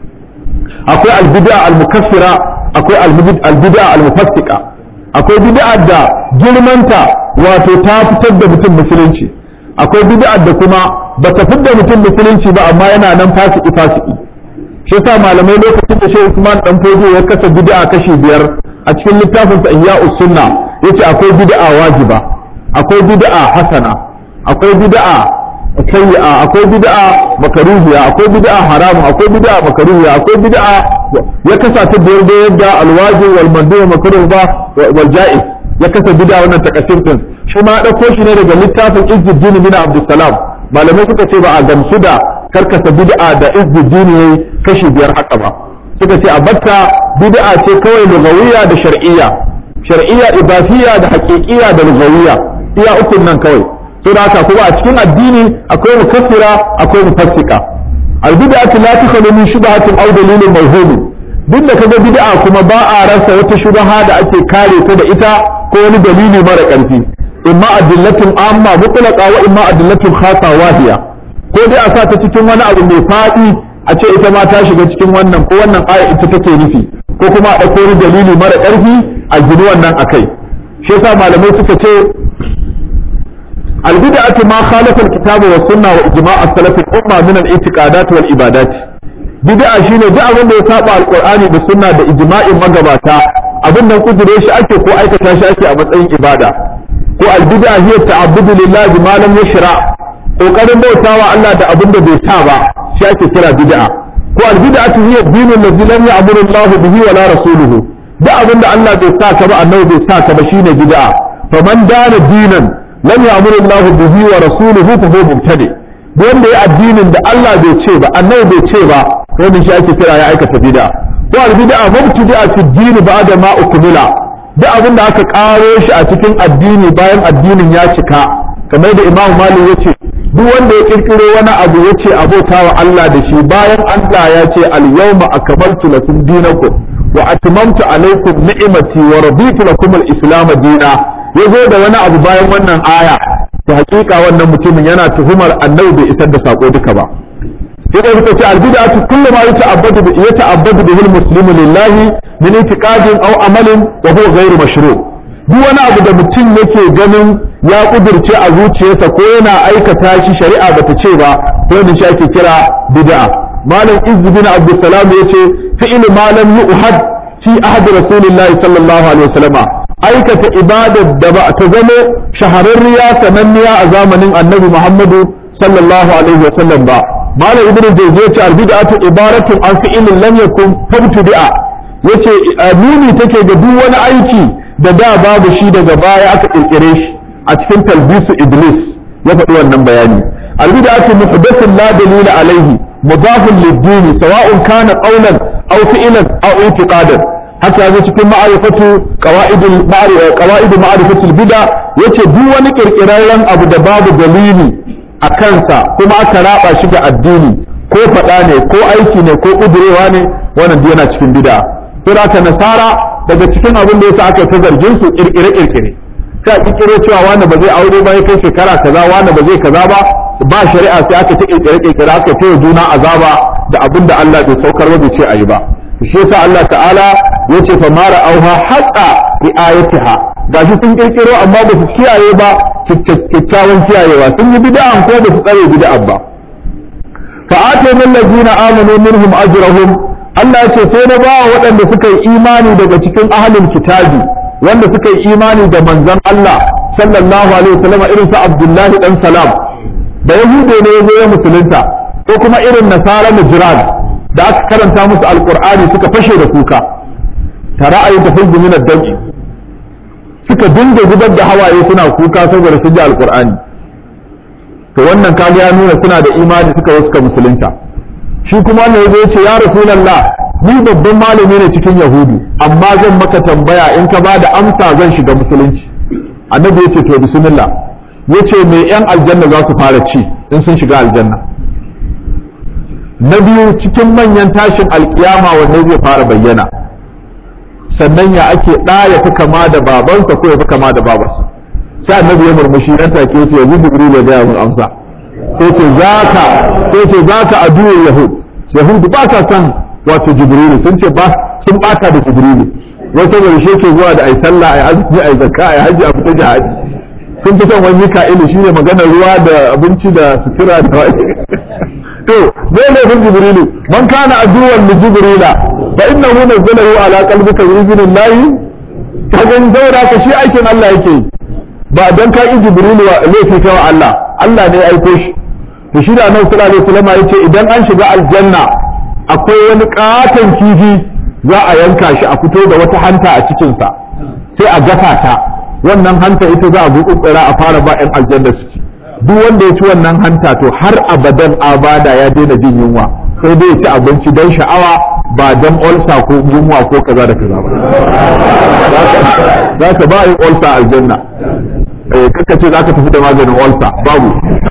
akwai albid'a al-mukaffira akwai albid'a al-mufassika akwai bid'a da girmanta wato ta fitar da mutum musulunci akwai bid'a da kuma ba ta fitar da mutum musulunci ba amma yana nan fasiki fasiki shi yasa malamai lokacin da Sheikh Usman dan Fodo ya kasa bid'a kashi biyar a cikin littafin sa Ihya'us Sunna yace akwai bid'a wajiba akwai bid'a hasana akwai bid'a sayyi'a akwai bid'a makaruhiya akwai bid'a haramu akwai bid'a makaruhiya akwai bid'a ya kasa ta biyar da yadda alwajib wal mandu wa makruh ba wal ja'iz ya kasa bid'a wannan takasir din shi ma dauko shi ne daga littafin Izzuddin bin Abdussalam malamai suka ce ba a gamsu da karkasa bid'a da Izzuddin yayi kashi biyar haka ba suka ce a batta bid'a ce kawai lugawiyya da shar'iyya shar'iyya idafiyya da haqiqiyya da lugawiyya iya ukun nan kawai saboda haka kuma a cikin addini akwai mukaffira akwai mufassika albid'atu la tukhlu min shubhatin aw dalilin mawhum duk da kaga bid'a kuma ba a rasa wata shubha da ake kare ta da ita ko wani dalili mara karfi imma adillatun amma mutlaqa wa imma adillatun khassa wahiya ko dai a sa ta cikin wani abu mai fadi a ce ita ma ta shiga cikin wannan ko wannan aya ita take nufi ko kuma a ɗauko wani dalili mara ƙarfi a gini wannan akai shi yasa malamai suka ce البدعة ما خالف الكتاب والسنة وإجماع السلف الأمة من الاعتقادات والعبادات بدعة شيء دعا من يتابع القرآن بالسنة بإجماع مغباتا abin nan kudure shi ake ko aikata shi ake a matsayin ibada ko albid'a hiya ta'abbudu lillahi bima lam yashra kokarin bautawa Allah da abin da bai sa ba shi ake kira bid'a ko albid'atu hiya dinul ladzi lam ya'muru Allah bihi wala rasuluhu da abin da Allah bai sa ka ba annabi bai sa ka ba shine bid'a faman dana dinan lam ya'muru Allahu bihi wa rasuluhu fa huwa mubtadi duk wanda ya addinin da Allah bai ce ba annabi bai ce ba wannan shi ake kira ya aikata bid'a ko al bid'a mubtadi'a fi din ba'da ma ukmila duk abin da aka karo shi a cikin addini bayan addinin ya cika kamar da Imam Malik yace duk wanda ya kirkiro wani abu yace abota wa Allah da shi bayan Allah ya ce al yawma akmaltu lakum dinakum wa atmamtu alaykum ni'mati wa raditu lakum al islam dina yazo da wani abu bayan wannan aya to hakika wannan mutumin yana tuhumar annabi bai isar da sako duka ba sai da suka ce albid'atu kullu ma yata'abbadu bi yata'abbadu bihi almuslimu lillahi min i'tiqadin aw amalin wa huwa ghayru mashru' duk wani abu da mutum yake ganin ya kudirce a zuciyarsa ko yana aikata shi shari'a bata ce ba ko da shi ake kira bid'a malam izz bin abdussalam yace fi'l ma lam yu'had fi ahd rasulillahi sallallahu alaihi wasallama aikata ibadar da ba ta zama shahararriya sananniya a zamanin annabi Muhammadu sallallahu alaihi wa sallam ba malam ibnu jawzi yace albid'atu ibaratun an fi'lin lam yakun fabtudi'a yace nuni take ga duk wani aiki da da babu shi daga baya aka kirkire shi a cikin talbisu iblis ya faɗi wannan bayani albid'atu muhdathun la dalila alaihi mudafun lid-din sawa'un kana qawlan aw fi'lan aw i'tiqadan haka yazo cikin ma'arifatu qawaidul qawaidul ma'rifatul bid'a yace duk wani kirkirarren abu da babu dalili a kansa kuma aka raba shi ga addini ko faɗa ne ko aiki ne ko kudurewa ne wannan duk yana cikin bid'a sai aka nasara daga cikin abin da yasa aka ta zargin su kirkire kirkire sai kirkiro cewa wani ba zai aure ba ya kai shekara kaza wani ba zai kaza ba ba shari'a sai aka ta kirkire kirkire aka ta juna azaba da abin da Allah bai saukar ba bai ce ayi ba shi yasa Allah ta'ala yace fa mara auha haqa riayatiha gashi sun kirkiro amma ba su kiyaye ba kyakkyawan kiyayewa sun yi bid'an ko ba su tsare bid'an ba fa atayna allazina amanu minhum ajrahum Allah yace sai na ba waɗanda suka yi imani daga cikin ahlul kitabi wanda suka yi imani da manzon Allah sallallahu alaihi wasallam irin su Abdullahi dan Salam da yahude ne yazo ya musulunta ko kuma irin nasara mujran da aka karanta musu alkur'ani suka fashe da kuka tara ayin tafizzu min ad-dami suka dinga zubar da hawaye suna kuka saboda sun ji alkur'ani to wannan kaga ya nuna suna da imani suka wasu ka musulunta shi kuma wannan yazo ya ce ya rasulullah ni babban malami ne cikin yahudu amma zan maka tambaya in ka bada amsa zan shiga musulunci annabi ya ce to bismillah yace me yan aljanna za su fara ci in sun shiga aljanna na biyu cikin manyan tashin alkiyama wanda zai fara bayyana sannan ya ake ɗa ya fi kama da babansa ko ya fi kama da babarsa sai annabi ya murmushi nan take sai yanzu jibril ya gaya mun amsa sai ce zaka sai ce zaka aduwar yahud yahud ba sa san wato jibril sun ce ba sun bata da jibril wai saboda shi ke zuwa da ai sallah ai azumi ai zakka ai haji a fita jihadi sun fi son wani mika'ilu shine maganar ruwa da abinci da sutura da to zai laifin jibrilu man kana aduwan li jibrila fa innahu nazzalahu ala qalbika bi idnillahi ka ga zaura ka shi aikin Allah yake ba dan ka yi jibrilu wa laifi ta wa Allah Allah ne ya aiko shi to shi da Annabi sallallahu alaihi wasallam yace idan an shiga aljanna akwai wani katon kifi za a yanka shi a fito da wata hanta a cikin sa sai a gasa ta wannan hanta ita za a buƙuƙura a fara ba 'yan aljanna su ci duk wanda ya ci wannan hanta to har abadan abada ya daina jin yunwa sai dai ya ci abinci don sha'awa ba don olsa ko yunwa ko kaza da kaza ba za ka ba yin olsa aljanna eh kaka ce za ka tafi da maganin olsa babu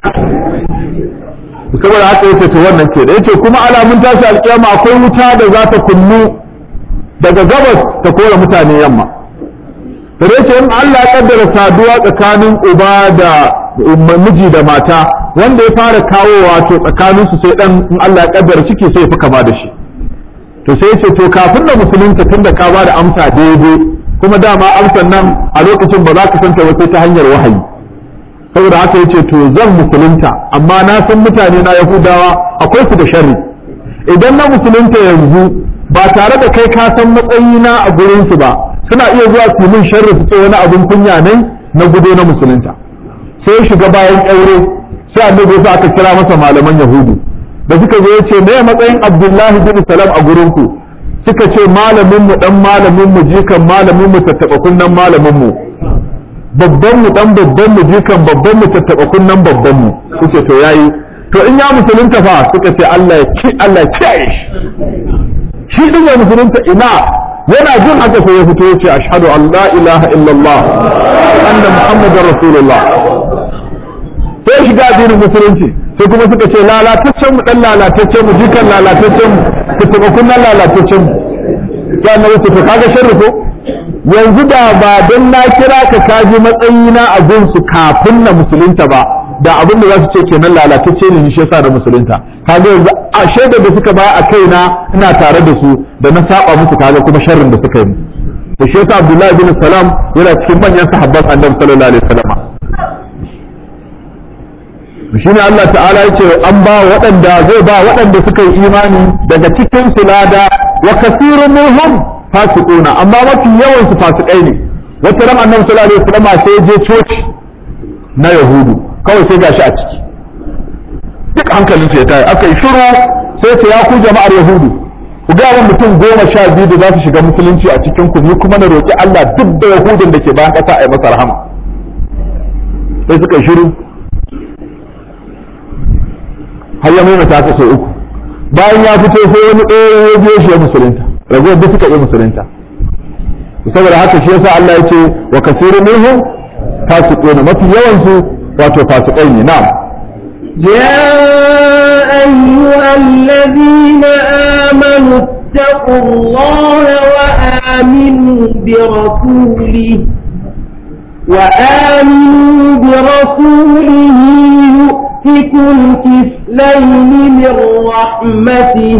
saboda haka yace to wannan ke da yace kuma alamun tashi alkiyama akwai wuta da za ta kunnu daga gabas ta kora mutane yamma da yace in Allah ya kaddara saduwa tsakanin uba da miji da mata wanda ya fara kawo wato tsakanin su sai dan in Allah ya kaddara ciki sai ya fi kama da shi to sai ya ce to kafin da musulunta tunda ka ba da amsa daidai kuma dama amsan nan a lokacin ba za ka santa wace ta hanyar wahayi saboda haka yace to zan musulunta amma na san mutane na yahudawa akwai su da sharri idan na musulunta yanzu ba tare da kai ka san matsayina a gurin su ba suna iya zuwa su min sharri su ce wani abin kunya ne na gudo na musulunta sai shiga bayan aure sai annabi sai aka kira masa malaman yahudu da suka zo yace me matsayin abdullahi bin salam a gurin ku suka ce malamin mu dan malamin mu jikan malamin mu tattaba kunnan malamin mu babban mu dan babban mu jikan babban mu tattaba kunnan babban mu suke to yayi to in ya musulunta fa suka ce Allah ya ci Allah ya kiyaye shi shi din ya musulunta ina yana jin haka sai ya fito ya ce ashhadu an la ilaha illallah anna muhammadar rasulullah sai shiga addinin musulunci sai kuma suka ce lalataccen mu dan lalataccen mu jikan lalataccen mu tattaba kunnan lalataccen mu sai annabi ce to kaga sharri ko yanzu da ba don na kira ka kaji matsayina a gunsu kafin na musulunta ba da abin da za su ce kenan lalatacce ne shi yasa da musulunta kaga yanzu a shaidar da suka ba a kaina ina tare da su da na saba musu kaga kuma sharrin da suka yi da shi yasa Abdullahi bin Salam yana cikin manyan sahabban Annabi sallallahu alaihi wasallam shine Allah ta'ala yace an ba waɗanda zai ba waɗanda suka yi imani daga cikin su lada wa kasirun minhum fasiquna amma mafi yawan su fasikai ne wata ran annabi sallallahu alaihi wasallam sai je coci na yahudu kawai sai gashi a ciki duk hankalin sa ya tayi aka yi shiru sai ce ya ku jama'ar yahudu ku ga wa mutum goma sha biyu da za su shiga musulunci a cikin ku ni kuma na roki Allah duk da yahudun da ke bayan ƙasa a yi masa rahama sai suka yi shiru har ya maimaita haka sau uku bayan ya fito sai wani ɗaya ya biyo shi ya musulunta ragowar duk suka yi musulunta saboda haka shi yasa Allah ya ce wa kasiru minhum fasiquna mafi yawan su wato fasikai ne na'am يا أيها الذين آمنوا اتقوا الله وآمنوا برسوله وآمنوا برسوله يؤتكم كفلين من رحمته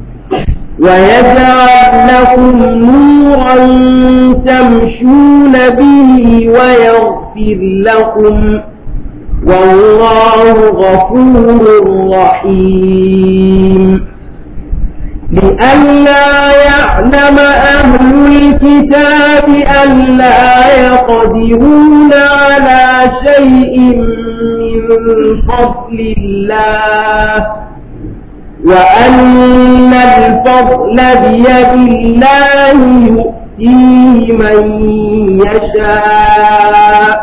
ويجعل لكم نورا تمشون به ويغفر لكم والله غفور رحيم لئلا يعلم أهل الكتاب ألا يقدرون على شيء من فضل الله وأن الفضل بيد الله يؤتيه من يشاء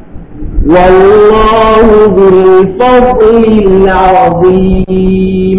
والله ذو الفضل العظيم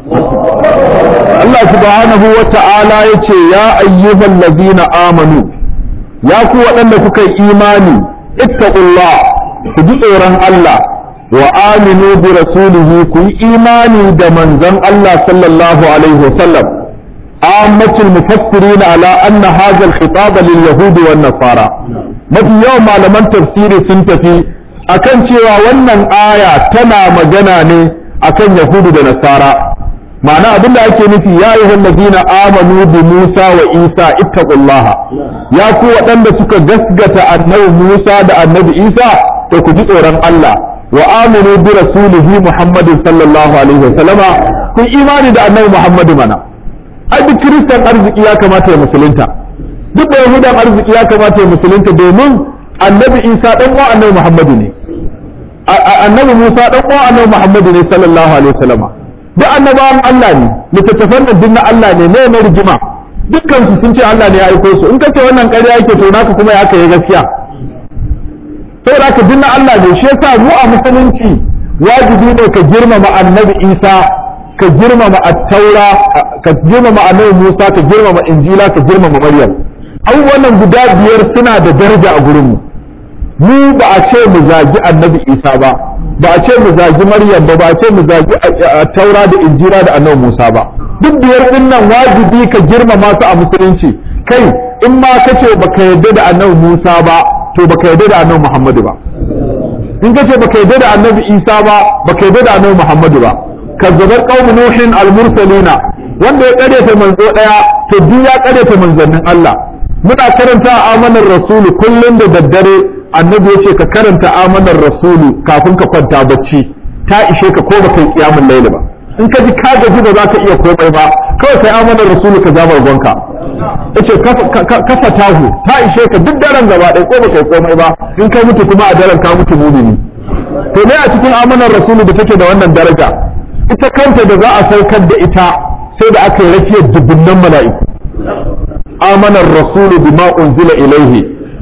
Allah subhanahu wa ta'ala ya ce, Ya ayyuhan lazina amanu, ya ku waɗanda kuka yi imani, ittaqullah ku ji tsoron Allah, wa aminu bi rasulihi ku yi imani da manzon Allah sallallahu alaihi wasallam. Ammatul mufassirin ala anna hadha al-khitab lil yahudi wan nasara. Mafi yawan malaman tafsiri sun tafi akan cewa wannan aya tana magana ne akan yahudu da nasara. ma'ana abin da ake nufi ya yi wallazina amanu bi Musa wa Isa ittaqullaha ya ku waɗanda suka gasgata annabi Musa da annabi Isa to ku ji tsoron Allah wa amanu bi rasulihi Muhammadin sallallahu alaihi wa sallama ku imani da annabi Muhammadu mana ai duk kiristan arziki ya kamata ya musulunta duk da yahudan arziki ya kamata ya musulunta domin annabi Isa dan uwa annabi Muhammadu ne annabi Musa dan uwa annabi Muhammadu ne sallallahu alaihi wa sallama duk annabawan Allah ne littattafan nan na Allah ne ne na rigima dukkan su sun ce Allah ne ya aiko su in kace wannan ƙarya yake to naka kuma ya aka yi gaskiya saboda haka dinna Allah ne shi yasa mu a musulunci wajibi ne ka girmama annabi Isa ka girmama at-taura ka girmama annabi Musa ka girmama injila ka girmama Maryam abubuwan nan guda biyar suna da daraja a gurin mu mu ba a ce mu zagi annabi Isa ba ba a ce mu zagi Maryam ba ba a ce mu zagi Taura da Injila da Annabi Musa ba duk biyar din nan wajibi ka girmama su a musulunci kai in ma kace baka yarda da Annabi Musa ba to baka yarda da Annabi Muhammadu ba in kace baka yarda da Annabi Isa ba baka yarda da Annabi Muhammadu ba kazzabar qaum nuhin al-mursalina wanda ya karyata manzo daya to duk ya karyata manzannin Allah muna karanta amanar rasulu kullum da daddare annabi ya ce ka karanta amanar rasulu kafin ka kwanta bacci ta ishe ka ko baka yi kiyamun laili ba in ka ji ka gaji ba za ka iya komai ba kawai kai amanar rasulu ka zama gonka yace kafa tahu ta ishe ka duk daren gaba ɗaya ko baka yi komai ba in ka mutu kuma a daren ka mutu mumini to ne a cikin amanar rasulu da take da wannan daraja ita kanta da za a saukar da ita sai da aka yi rakiyar dubunnan mala'iku amanar rasulu bima unzila ilaihi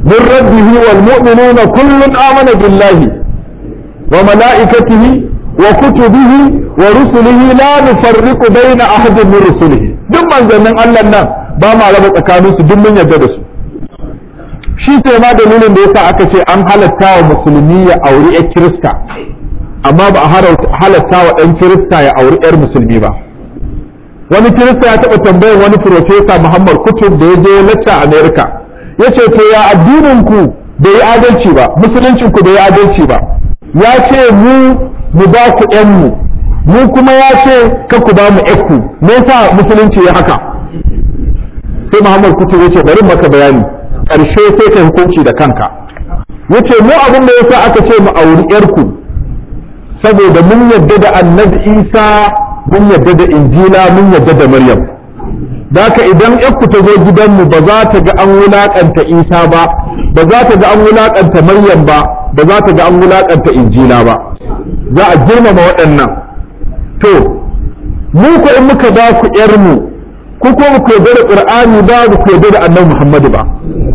min rabbihi wal mu'minuna kullun amana billahi wa malaikatihi wa kutubihi wa rusulihi la nufarriqu baina ahadin min rusulihi duk manzannin Allah nan ba ma raba tsakaninsu duk mun yarda da su shi sai ma dalilin da yasa aka ce an halatta wa musulmi ya auri ƴar kirista amma ba a halatta wa ɗan kirista ya auri ƴar musulmi ba wani kirista ya taɓa tambayar wani profesa muhammad kutub da ya je lacca america ya ce to ya addinin ku bai yi adalci ba musuluncin ku bai yi adalci ba ya ce mu mu ba ku ƴan mu mu kuma ya ce ka ku ba mu ƴakku me yasa musulunci ya haka sai muhammad kutub ya ce bari maka bayani ƙarshe sai ka hukunci da kanka yace mu abin da yasa aka ce mu auri yarku saboda mun yadda da annabi isa mun yadda da injila mun yadda da maryam daka idan yarku ta zo gidanmu ba za ta ga an wulaƙanta isa ba ba za ta ga an wulaƙanta maryam ba ba za ta ga an wulaƙanta injila ba za a girmama waɗannan to mu ko in muka ba ku yarmu ku ko ku yarda da qur'ani ba ku yarda da annabi muhammadu ba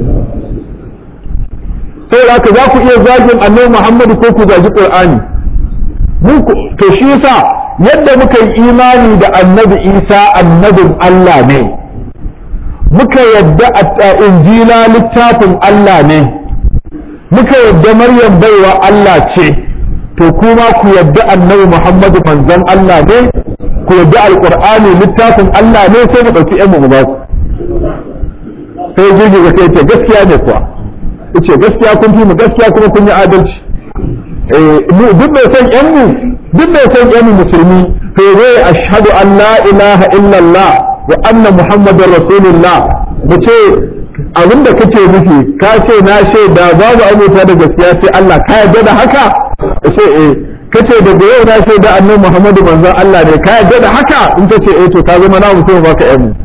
saboda haka za ku iya zagin annabi Muhammadu ko ku zagi Qur'ani to shi yasa yadda muka yi imani da annabi Isa annabin Allah ne muka yadda a injila littafin Allah ne muka yadda Maryam baiwa Allah ce to kuma ku yadda annabi Muhammadu manzon Allah ne ku yadda alqur'ani littafin Allah ne sai mu dauki ƴan mu ba ku sai jirgi ga kai ce gaskiya ne kuwa yace gaskiya kun fi mu gaskiya kuma kun yi adalci mu duk mai son yan mu duk mai son yan mu musulmi to zai ashhadu an la ilaha illallah wa anna muhammadar rasulullah mu ce abin da kake nufi ka ce na shaida babu abota da gaskiya sai Allah ka yarda da haka ce eh kace daga yau na shaida annabi muhammadu manzon Allah ne ka yarda da haka in ta ce eh to ka zama na mutum baka yan mu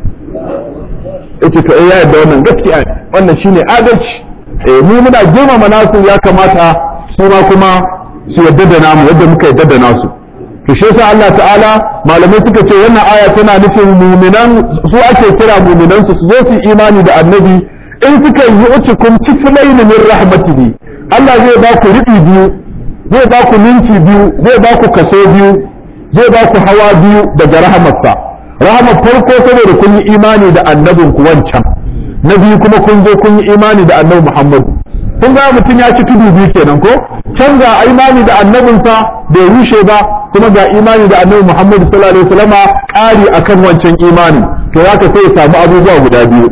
yace to eh ya yarda wannan gaskiya wannan shine adalci mu muna girmama nasu ya kamata su ma kuma su yadda da namu yadda muka yadda da nasu to shi yasa Allah ta'ala malamai suka ce wannan aya tana nufin muminan su ake kira muminan su su zo su imani da annabi in suka yi ucikum kiflayn min rahmatihi Allah zai ba ku ribi biyu zai ba ku ninki biyu zai ba ku kaso biyu zai ba ku hawa biyu daga rahamarsa rahamar farko saboda kun yi imani da annabin ku wancan na biyu kuma kun zo kun yi imani da annabi Muhammad kun ga mutum ya ci tudu biyu kenan ko can ga imani da annabinsa bai rushe ba kuma ga imani da annabi Muhammad sallallahu alaihi wasallama ƙari akan wancan imani to haka sai ya samu abubuwa guda biyu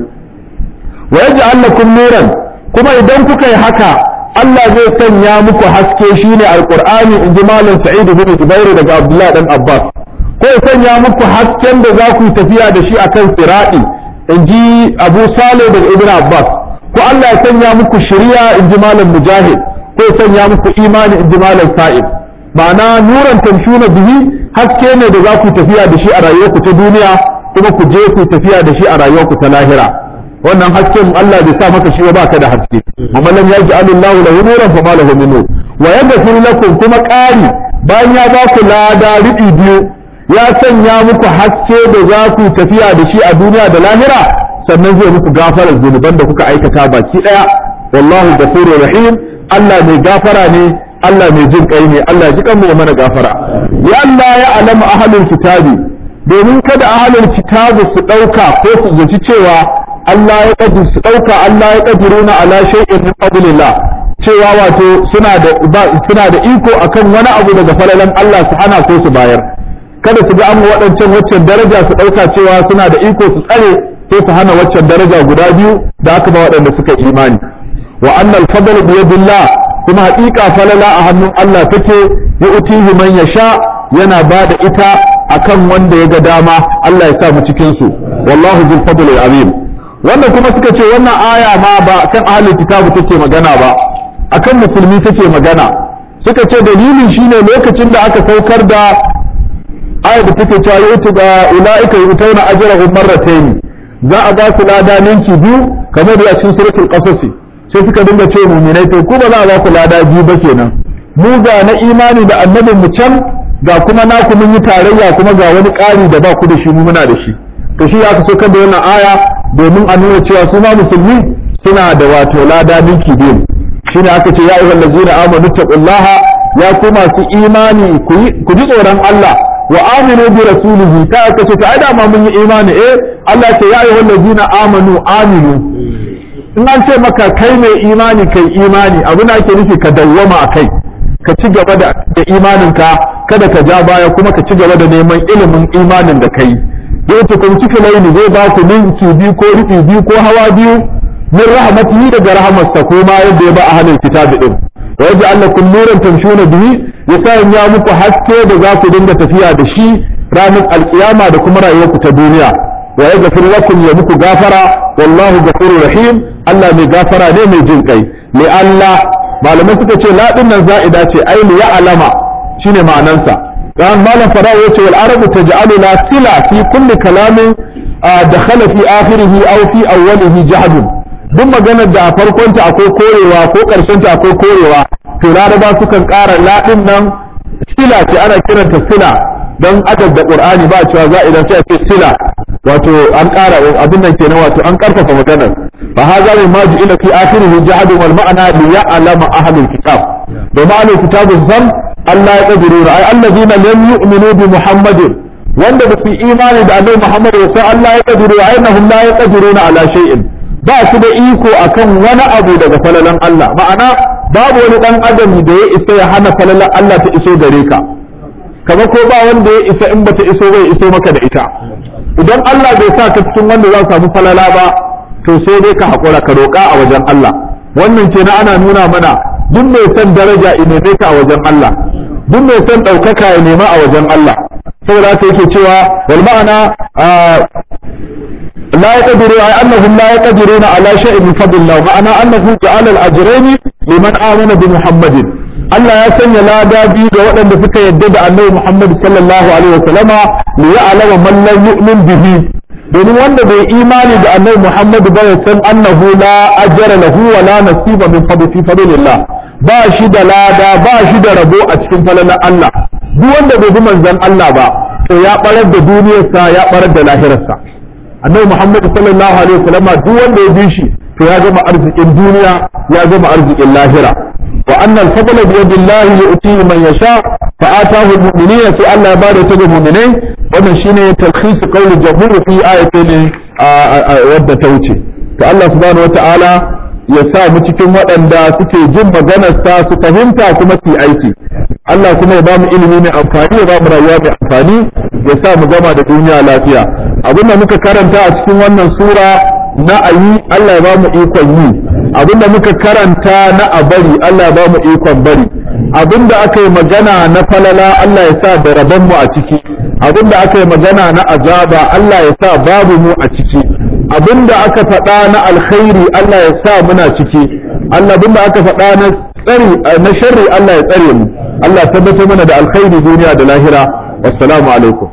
wa yaj'al lakum nuran kuma idan kuka yi haka Allah zai sanya muku haske shine alqur'ani in ji malam Sa'id bin Jubair daga Abdullah dan Abbas ko ya sanya muku hasken da za ku tafiya da shi akan sirati in ji abu sale daga ibn abbas ko Allah ya sanya muku shari'a in ji malam mujahid ko ya sanya muku imani in ji malam sa'id ma'ana nuran tamshuna bihi haske ne da za ku tafiya da shi a rayuwarku ta duniya kuma ku je ku tafiya da shi a rayuwarku ta lahira wannan hasken Allah bai sa maka shi ba ka da haske amma lam yaj'alillahu lahu nuran fa ma lahu min nur wa yaghfir lakum kuma ƙari bayan ya ba ku lada riɗi biyu ya sanya muku haske da za ku tafiya da shi a duniya da lahira sannan zai muku gafarar zunuban da kuka aikata baki daya wallahu ghafurur rahim Allah mai gafara ne Allah mai jin kai ne Allah ya ji kan mu mana gafara ya Allah ya alama ahlul kitabi domin kada ahlul kitabi su dauka ko su zaci cewa Allah ya kadir su dauka Allah ya kadiruna ala shay'in min fadlillah cewa wato suna da suna da iko akan wani abu daga falalan Allah su hana ko su bayar kada su ga an waɗancan waccan daraja su ɗauka cewa suna da iko su tsare ko su hana waccan daraja guda biyu da aka ba waɗanda suka imani wa annal fadl bi yadillah kuma haƙiƙa falala a hannun Allah take ya utihi man yasha yana ba da ita akan wanda ya ga dama Allah ya sa mu cikin su wallahu zul fadl azim wannan kuma suka ce wannan aya ma ba kan ahlul kitabu take magana ba akan musulmi take magana suka ce dalilin shine lokacin da aka saukar da ayar da take cewa yutu ga ulaika yutawna ajrahum marratayn za a ba su lada ninki biyu kamar da cikin suratul qasas sai suka dinga ce mu'minai to ku ba za a ba ku lada biyu ba kenan mu ga na imani da annabin mu can ga kuma naku mun yi tarayya kuma ga wani ƙari da ba ku da shi mu muna da shi to shi aka so kan da wannan aya domin a nuna cewa su ma musulmi suna da wato lada ninki biyu shine aka ce ya ayyuhal ladzina amanu taqullaha ya ku masu imani ku ji tsoron Allah wa aminu bi rasulihi ta aka ce ta da ma mun yi imani eh Allah ce ya ayyuhal ladzina amanu aminu in an ce maka kai mai imani kai imani abin da ake nufi ka dawwama a kai ka ci gaba da imaninka kada ka ja baya kuma ka ci gaba da neman ilimin imanin da kai zai ta kun cika laini zai ba ku ninki biyu ko rufi biyu ko hawa biyu min rahmatihi daga rahmarsa ko ma yadda ya ba a halin kitabi din wa yaji Allah kun nuran tamshuna bihi ya sa ya muku haske da za ku dinga tafiya da shi ranar alkiyama da kuma rayuwarku ta duniya wa yaghfir lakum ya muku gafara wallahu ghafurur rahim Allah mai gafara ne mai jin kai li Allah malamai suka ce la nan za'ida ce ai li ya'lama shine ma'anansa dan malam fara yace wal arabu taj'alu la sila fi kulli kalamin dakhala fi akhirih aw fi awwalihi jahdun duk maganar da a farkon ta akwai korewa ko karshen ta akwai korewa to laraba sukan ƙara la nan sila ce ana kiranta sila dan adab da qur'ani ba cewa za'ida sai a ce sila wato an ƙara abin nan kenan wato an ƙarfafa maganar fa hadha ma ila fi akhirih jahadu wal ma'ana li ya'lama ahlul kitab da ma'anar kitabun san Allah ya kadiru ai allazina lam yu'minu bi muhammadin wanda ba su imani da annabi muhammad ya san Allah ya kadiru ai annahum la yaqdiruna ala shay'in ba su da iko akan wani abu daga falalan Allah ma'ana babu wani dan adam da ya isa ya hana falalan Allah ta iso gare ka kamar ko ba wanda ya isa in bata iso bai iso maka da ita idan Allah bai sa ka cikin wanda za samu falala ba to sai dai ka haƙura ka roƙa a wajen Allah wannan ce na ana nuna mana duk mai son daraja ya neme ka a wajen Allah duk mai son ɗaukaka ya nema a wajen Allah saboda haka yake cewa wal ma'ana لا يقدر أي أنهم لا يقدرون على شيء من فضل الله معنى أنه جعل الأجرين لمن آمن بمحمد Allah ya sanya lada biyu ga waɗanda suka yadda da annabi Muhammad sallallahu alaihi wasallama li ya'lama man lam yu'min bihi domin wanda bai imani da annabi Muhammad ba ya san annahu la ajra lahu wa la nasiba min fadli fadlillah ba shi da lada ba shi da rabo a cikin falalar Allah duk wanda bai bi manzon Allah ba to ya barar da duniyarsa ya barar da lahirarsa annabi Muhammad sallallahu alaihi wasallama duk wanda ya bi shi to ya gama arzikin duniya ya gama arzikin lahira وأن الفضل بيد الله يؤتيه من يشاء فآتاه المؤمنين في الله بعد تجد المؤمنين ومن شين تلخيص قول الجمهور في آية ودى توتي فالله سبحانه وتعالى ya sa mu cikin waɗanda suke jin maganarsa su fahimta kuma su aiki Allah kuma ya ba mu ilimi mai amfani ya ba mu rayuwa mai amfani ya sa mu gama da duniya lafiya abin da muka karanta a cikin wannan sura na ayi Allah ya ba mu ikon yi abinda muka karanta na a bari Allah ya ba mu ikon bari abinda aka yi magana na falala Allah ya sa da rabon mu a ciki abinda aka yi magana na azaba Allah ya sa babu mu a ciki abinda aka faɗa na alkhairi Allah ya sa muna ciki Allah abinda aka faɗa na tsari na sharri Allah ya tsare mu Allah tabbatar mana da alkhairi duniya da lahira wassalamu alaikum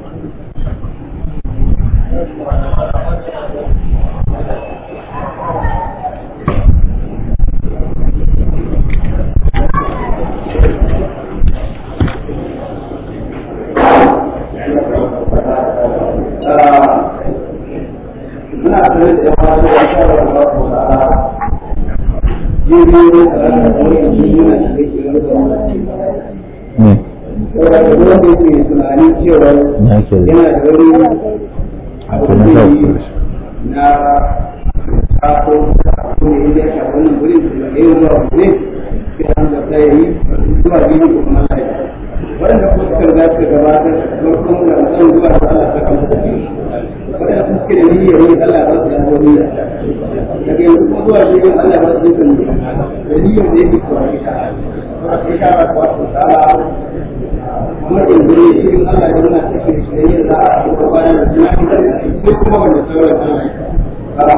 waɗanda kuma suka riga suka gabatar farkon da mutum zuwa da Allah ta kama da shi waɗanda kuma suke da niyyar yi Allah ba su da wani daga yanzu kuma zuwa shi yin Allah ba su da da niyyar da yake kuwa ita sai ka ba kuwa su tsara kuma yanzu ne cikin Allah da muna cikin shi da yin za a kuma bayan da suna fitar da sai kuma wanda sauran Allah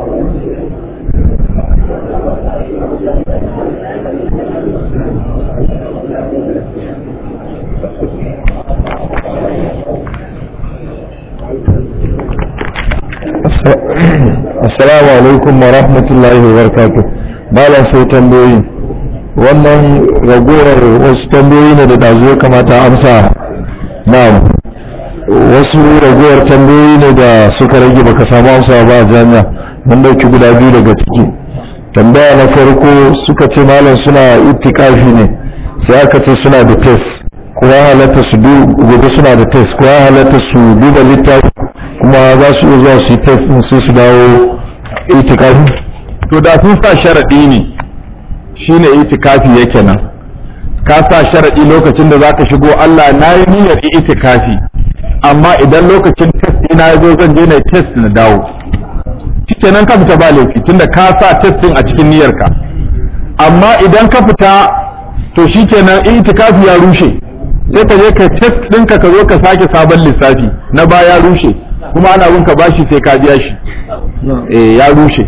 Assalamu alaikum wa rahmatullahi wa barakatuh. Malam sai tambayoyi. Wannan ragowar wasu tambayoyi ne da dazu ya kamata amsa. Na'am. wasu ragowar tambayoyi ne da suka rage baka samu amsa ba a jami'a mun dauki guda biyu daga ciki tambaya na farko suka ce malam suna itikafi ne sai aka ce suna da test kuma halatta su gobe suna da test kuma halatta su duba littafi kuma za su iya zuwa su yi test din sai su dawo itikafi to da sun sa sharaɗi ne shine itikafi yake nan ka sa sharaɗi lokacin da zaka shigo Allah na yi niyyar itikafi amma idan lokacin test ina ya zo zan je na test na dawo kenan ka fita ba laifi tunda ka sa test din a cikin niyyarka amma idan ka fita to shikenan itikafi ya rushe sai ka je ka test ɗinka ka zo ka sake sabon lissafi na ba ya rushe kuma ana bin ka bashi sai ka biya shi eh ya rushe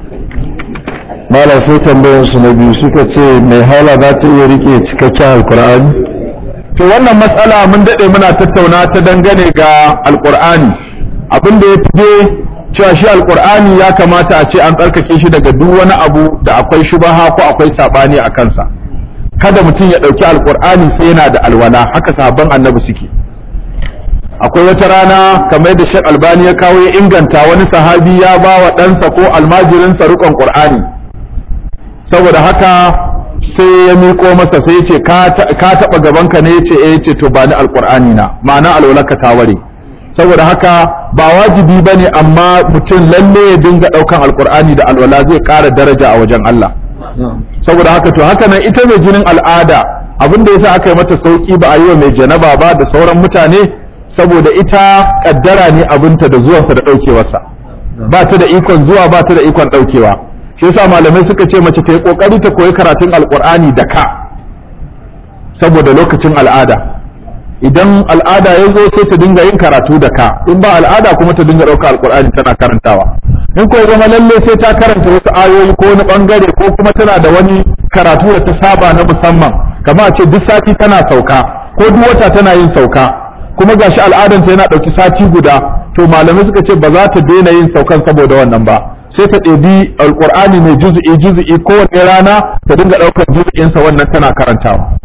malam sai tambayar su na biyu suka ce mai hala za ta iya rike cikakken alkur'ani to wannan matsala mun daɗe muna tattauna ta dangane ga alkur'ani abin da ya fi cewa shi alkur'ani ya kamata a ce an tsarkake shi daga duk wani abu da akwai shubaha ko akwai saɓani a kansa kada mutum ya ɗauki alkur'ani sai yana da alwala haka sahabban annabi suke akwai wata rana kamar da shek albani ya kawo ya inganta wani sahabi ya ba wa ɗansa ko almajirinsa riƙon ƙur'ani saboda haka sai ya miƙo masa sai ya ce ka taɓa gabanka ne ya ce eh ce to ba ni alƙur'ani na ma'ana alwalaka ta ware saboda haka ba wajibi ba ne amma mutum lalle ya dinga ɗaukan alƙur'ani da alwala zai ƙara daraja a wajen Allah saboda haka to haka nan ita mai jinin al'ada abin da yasa aka yi mata sauki ba a yi wa mai janaba ba da sauran mutane saboda ita kaddara ne abinta da zuwansa da ɗaukewarsa ba ta da ikon zuwa ba ta da ikon ɗaukewa shi yasa malamai suka ce mace ta yi kokari ta koyi karatun alkur'ani da ka saboda lokacin al'ada idan al'ada ya zo sai ta dinga yin karatu da ka in ba al'ada kuma ta dinga ɗauka alkur'ani tana karantawa in ko zama lalle sai ta karanta wasu ayoyi ko wani bangare ko kuma tana da wani karatu da ta saba na musamman kamar a ce duk sati tana sauka ko duk wata tana yin sauka kuma gashi al'adanta yana ɗauki sati guda to malamai suka ce ba za ta daina yin saukan saboda wannan ba sai ta ɗebi alƙur'ani mai juzu'i juzu'i kowane rana ta dinga ɗaukar juzu'insa wannan tana karantawa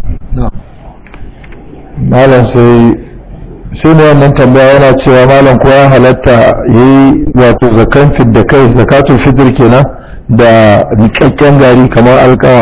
malam sai sai ne wannan tambaya yana cewa malam ko ya halatta yayi wato zakan fit da kai zakatul fitr kenan da rikakken gari kamar alƙawa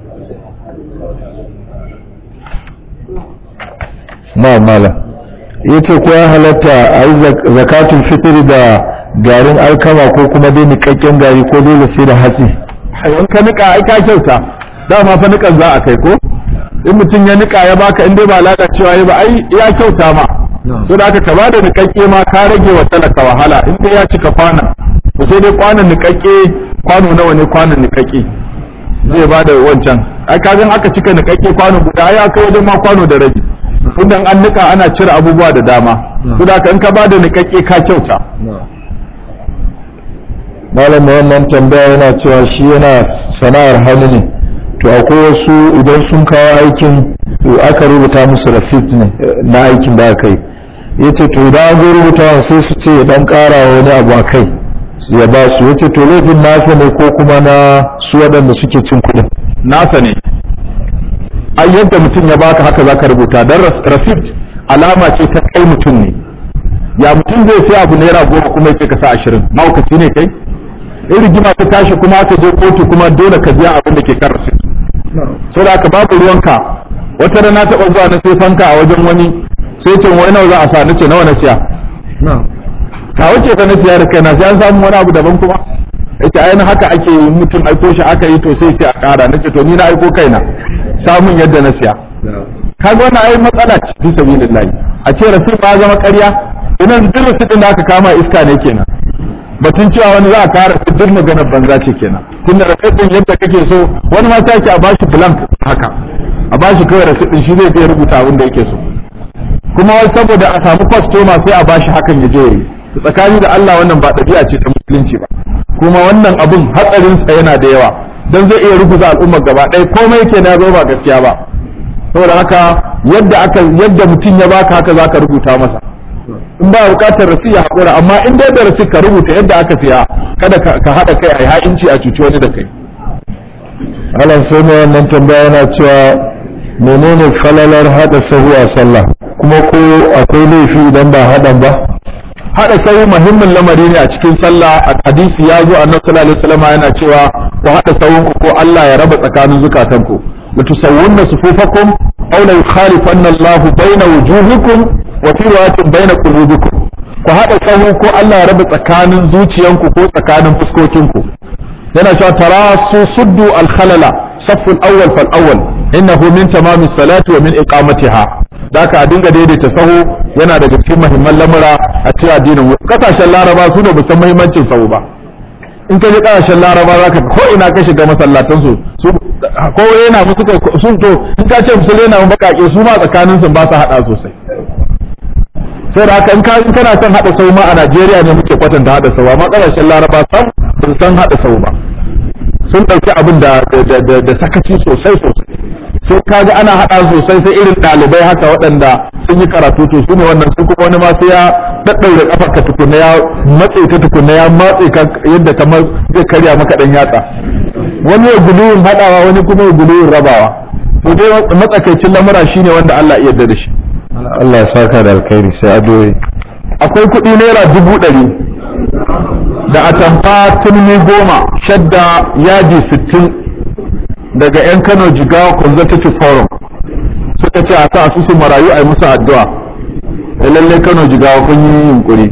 na malam yace ko ya halatta a yi zakatul fitr da garin alkama ko kuma dai nikakken gari ko dole sai da hatsi in ka nika ai ka kyauta dama fa nikan za a kai ko in mutum ya nika ya baka in dai ba lalacewa ya ba ai ya kyauta ma so da aka kaba da nikakke ma ka rage wa talaka wahala in dai ya cika kwana to sai dai kwanan nikakke kwano nawa ne kwanan nikakke zai ba da wancan ai kagan aka cika nikakke kwano guda ai aka wajen ma kwano da rabi idan an nika ana cire abubuwa da dama so da in ka ba da nikakke ka kyauta malam mai wannan tambaya yana cewa shi yana sana'ar hannu ne to akwai wasu idan sun kawo aikin aka rubuta musu receipt ne na aikin da aka yi ya ce to idan an zo rubuta sai su ce dan kara wani abu a kai ya ba su ya ce to laifin nasa ne ko kuma na su waɗanda suke cin kuɗin nasa ne ai yadda mutum ya baka haka zaka rubuta dan receipt alama ce ta kai mutum ne ya mutum zai sai abu naira goma kuma ya ce ka sa ashirin mahaukaci ne kai in rigima ta tashi kuma aka je kotu kuma dole ka biya abin da ke kan rasit so da aka babu ruwanka wata rana taɓa zuwa na sai fanka a wajen wani sai ce wai nawa za a sa nace nawa na siya ka wuce ka na siya da kai na sai an samu wani abu daban kuma yace ainihin haka ake yi mutum aiko shi aka yi to sai sai a ƙara nace to ni na aiko kaina samun yadda na siya kaga wannan ai matsala ce fi sabilillahi a ce rasit ba zama ƙarya idan duk rasit da aka kama iska ne kenan batun cewa wani za a kara su duk maganar banza ce kenan tunda rasit yadda kake so wani ma take a bashi blank haka a bashi kawai rasit din shi zai je rubuta abin da yake so kuma wai saboda a samu kwastoma sai a bashi hakan ya je yayi tsakani da Allah wannan ba ɗabi'a ce ta musulunci ba kuma wannan abun hatsarin sa yana da yawa dan zai iya rubuta al'ummar gaba ɗaya komai yake na zo ba gaskiya ba saboda haka yadda aka yadda mutum ya baka haka zaka rubuta masa in ba bukatar rasi ya haƙura amma in dai da rasi ka rubuta yadda aka siya kada ka haɗa kai a yi ha'inci a cuci wani da kai alan sai mai wannan tambaya yana cewa menene falalar haɗa sahu a sallah kuma ko akwai laifi idan ba haɗan ba hada sau muhimmin lamari ne a cikin sallah a hadisi ya zo annabi sallallahu alaihi wasallam yana cewa ku hada sawun ku ko Allah ya raba tsakanin zukatanku la tusawwunna sufufakum aw la yukhalifanna Allah baina wujuhikum wa fi riwayatin baina qulubikum ku hada sahu ko Allah ya raba tsakanin zuciyanku ko tsakanin fuskokinku yana cewa tarasu suddu al-khalala saffu al-awwal fal awwal innahu min tamami salati wa min iqamatiha da ka dinga daidaita sahu yana daga cikin muhimman lamura a cikin addinin kasashen laraba su ne musan muhimmancin sahu ba in ka je kasashen laraba za ka ko ina ka shiga masallatan su su ko yana musu kai sun to in ka ce musu yana mun bakake su ma tsakanin su ba su hada sosai sai da haka in ka in kana son hada sahu ma a Najeriya ne muke kwatanta hada sahu amma kasashen laraba sam ba san hada sahu ba sun ɗauki abin da da sakaci sosai sosai sai kaga ana haɗa sosai sai irin ɗalibai haka waɗanda sun yi karatu to su ne wannan su kuma wani ma sai ya daddaure kafar ka tukunna ya matse ka tukunna ya matse ka yadda kamar zai karya maka dan yatsa wani ya guluwin haɗawa wani kuma ya guluwin rabawa to dai matsakaicin lamura shine wanda Allah ya yarda da shi Allah ya saka da alkhairi sai adoyi akwai kuɗi naira dubu ɗari da atamfa turmi goma shadda yaji sittin daga 'yan Kano Jigawa Consultative Forum suka ce a sa su marayu a yi musu addu'a da lalle Kano Jigawa kun yi yunkuri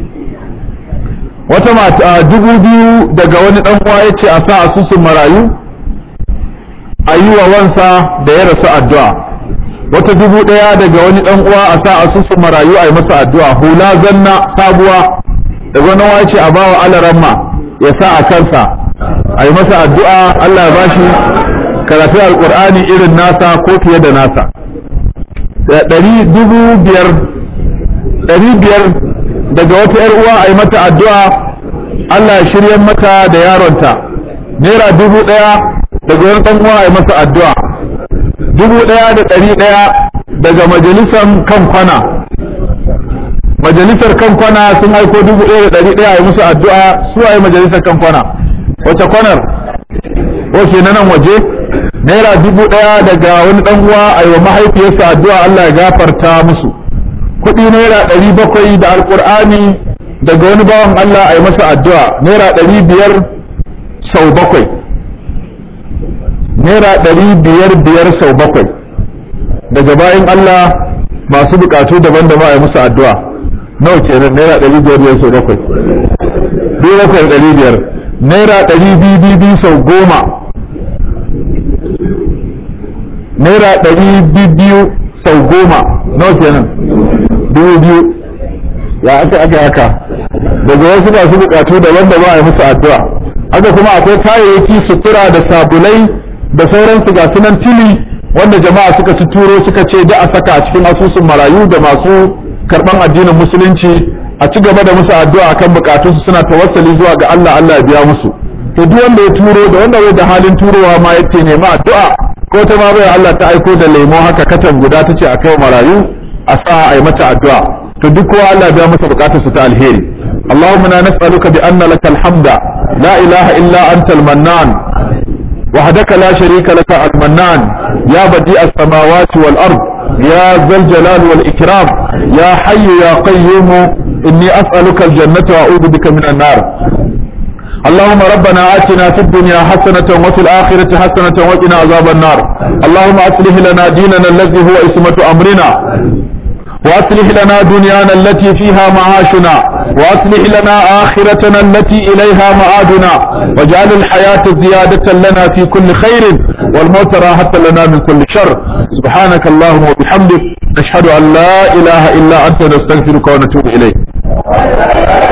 wata mata dubu biyu daga wani dan uwa ya ce a sa asusun marayu a yi wa wansa da ya rasu addu'a wata dubu ɗaya daga wani dan uwa a sa asusun marayu a yi masa addu'a hula zanna sabuwa daga wani uwa ya ce a bawa alaramma ya sa a kansa a yi masa addu'a Allah ya bashi karatu alkur'ani irin nasa ko fiye da nasa ɗari dubu biyar ɗari biyar daga wata ‘yar uwa a yi mata addu'a Allah ya shirya mata da yaronta naira dubu ɗaya daga wani ɗan uwa a yi masa addu'a dubu ɗaya da ɗari ɗaya daga majalisar kan kwana majalisar kan kwana sun aiko dubu ɗaya da ɗari ɗaya a yi musu addu'a su a yi majalisar kan kwana wace kwanar wace na nan waje naira dubu ɗaya daga wani ɗan uwa a yi wa mahaifiyarsa addu'a Allah ya gafarta musu kuɗi naira ɗari bakwai da alƙur'ani daga wani bawan Allah a yi masa addu'a naira ɗari biyar sau bakwai naira ɗari biyar biyar sau bakwai daga bayan Allah masu buƙatu daban-daban a yi musu addu'a nawa kenan naira ɗari biyar biyar sau bakwai biyu bakwai ɗari biyar naira ɗari biyu biyu sau goma naira ɗari biyu sau goma nawa kenan dubu biyu ya aka aka haka daga wasu masu bukatu daban da ba a yi musu addu'a haka kuma akwai kayayyaki sutura da sabulai da sauransu ga sunan tili wanda jama'a suka ci turo suka ce da a saka a cikin asusun marayu da masu karban addinin musulunci a ci gaba da musu addu'a akan bukatunsu suna tawassali zuwa ga Allah Allah ya biya musu to duk wanda ya turo da wanda bai da halin turowa ma yake nema addu'a ko ta ma bai Allah ta aiko da lemo haka katan guda ta ce a kai marayu a sa a yi mata addu'a to duk kowa Allah biya masa bukatarsa ta alheri اللهم انا نسألك بأن لك الحمد لا إله إلا أنت المنان وحدك لا شريك لك المنان يا بديع السماوات والأرض يا ذا الجلال والإكرام يا حي يا قيوم إني أسألك الجنة وأعوذ بك من النار اللهم ربنا آتنا في الدنيا حسنة وفي الآخرة حسنة وقنا عذاب النار اللهم أصلح لنا ديننا الذي هو اسمة أمرنا وأصلح لنا دنيانا التي فيها معاشنا وأصلح لنا آخرتنا التي إليها معادنا واجعل الحياة زيادة لنا في كل خير والموت راحة لنا من كل شر سبحانك اللهم وبحمدك نشهد أن لا إله إلا أنت نستغفرك ونتوب إليك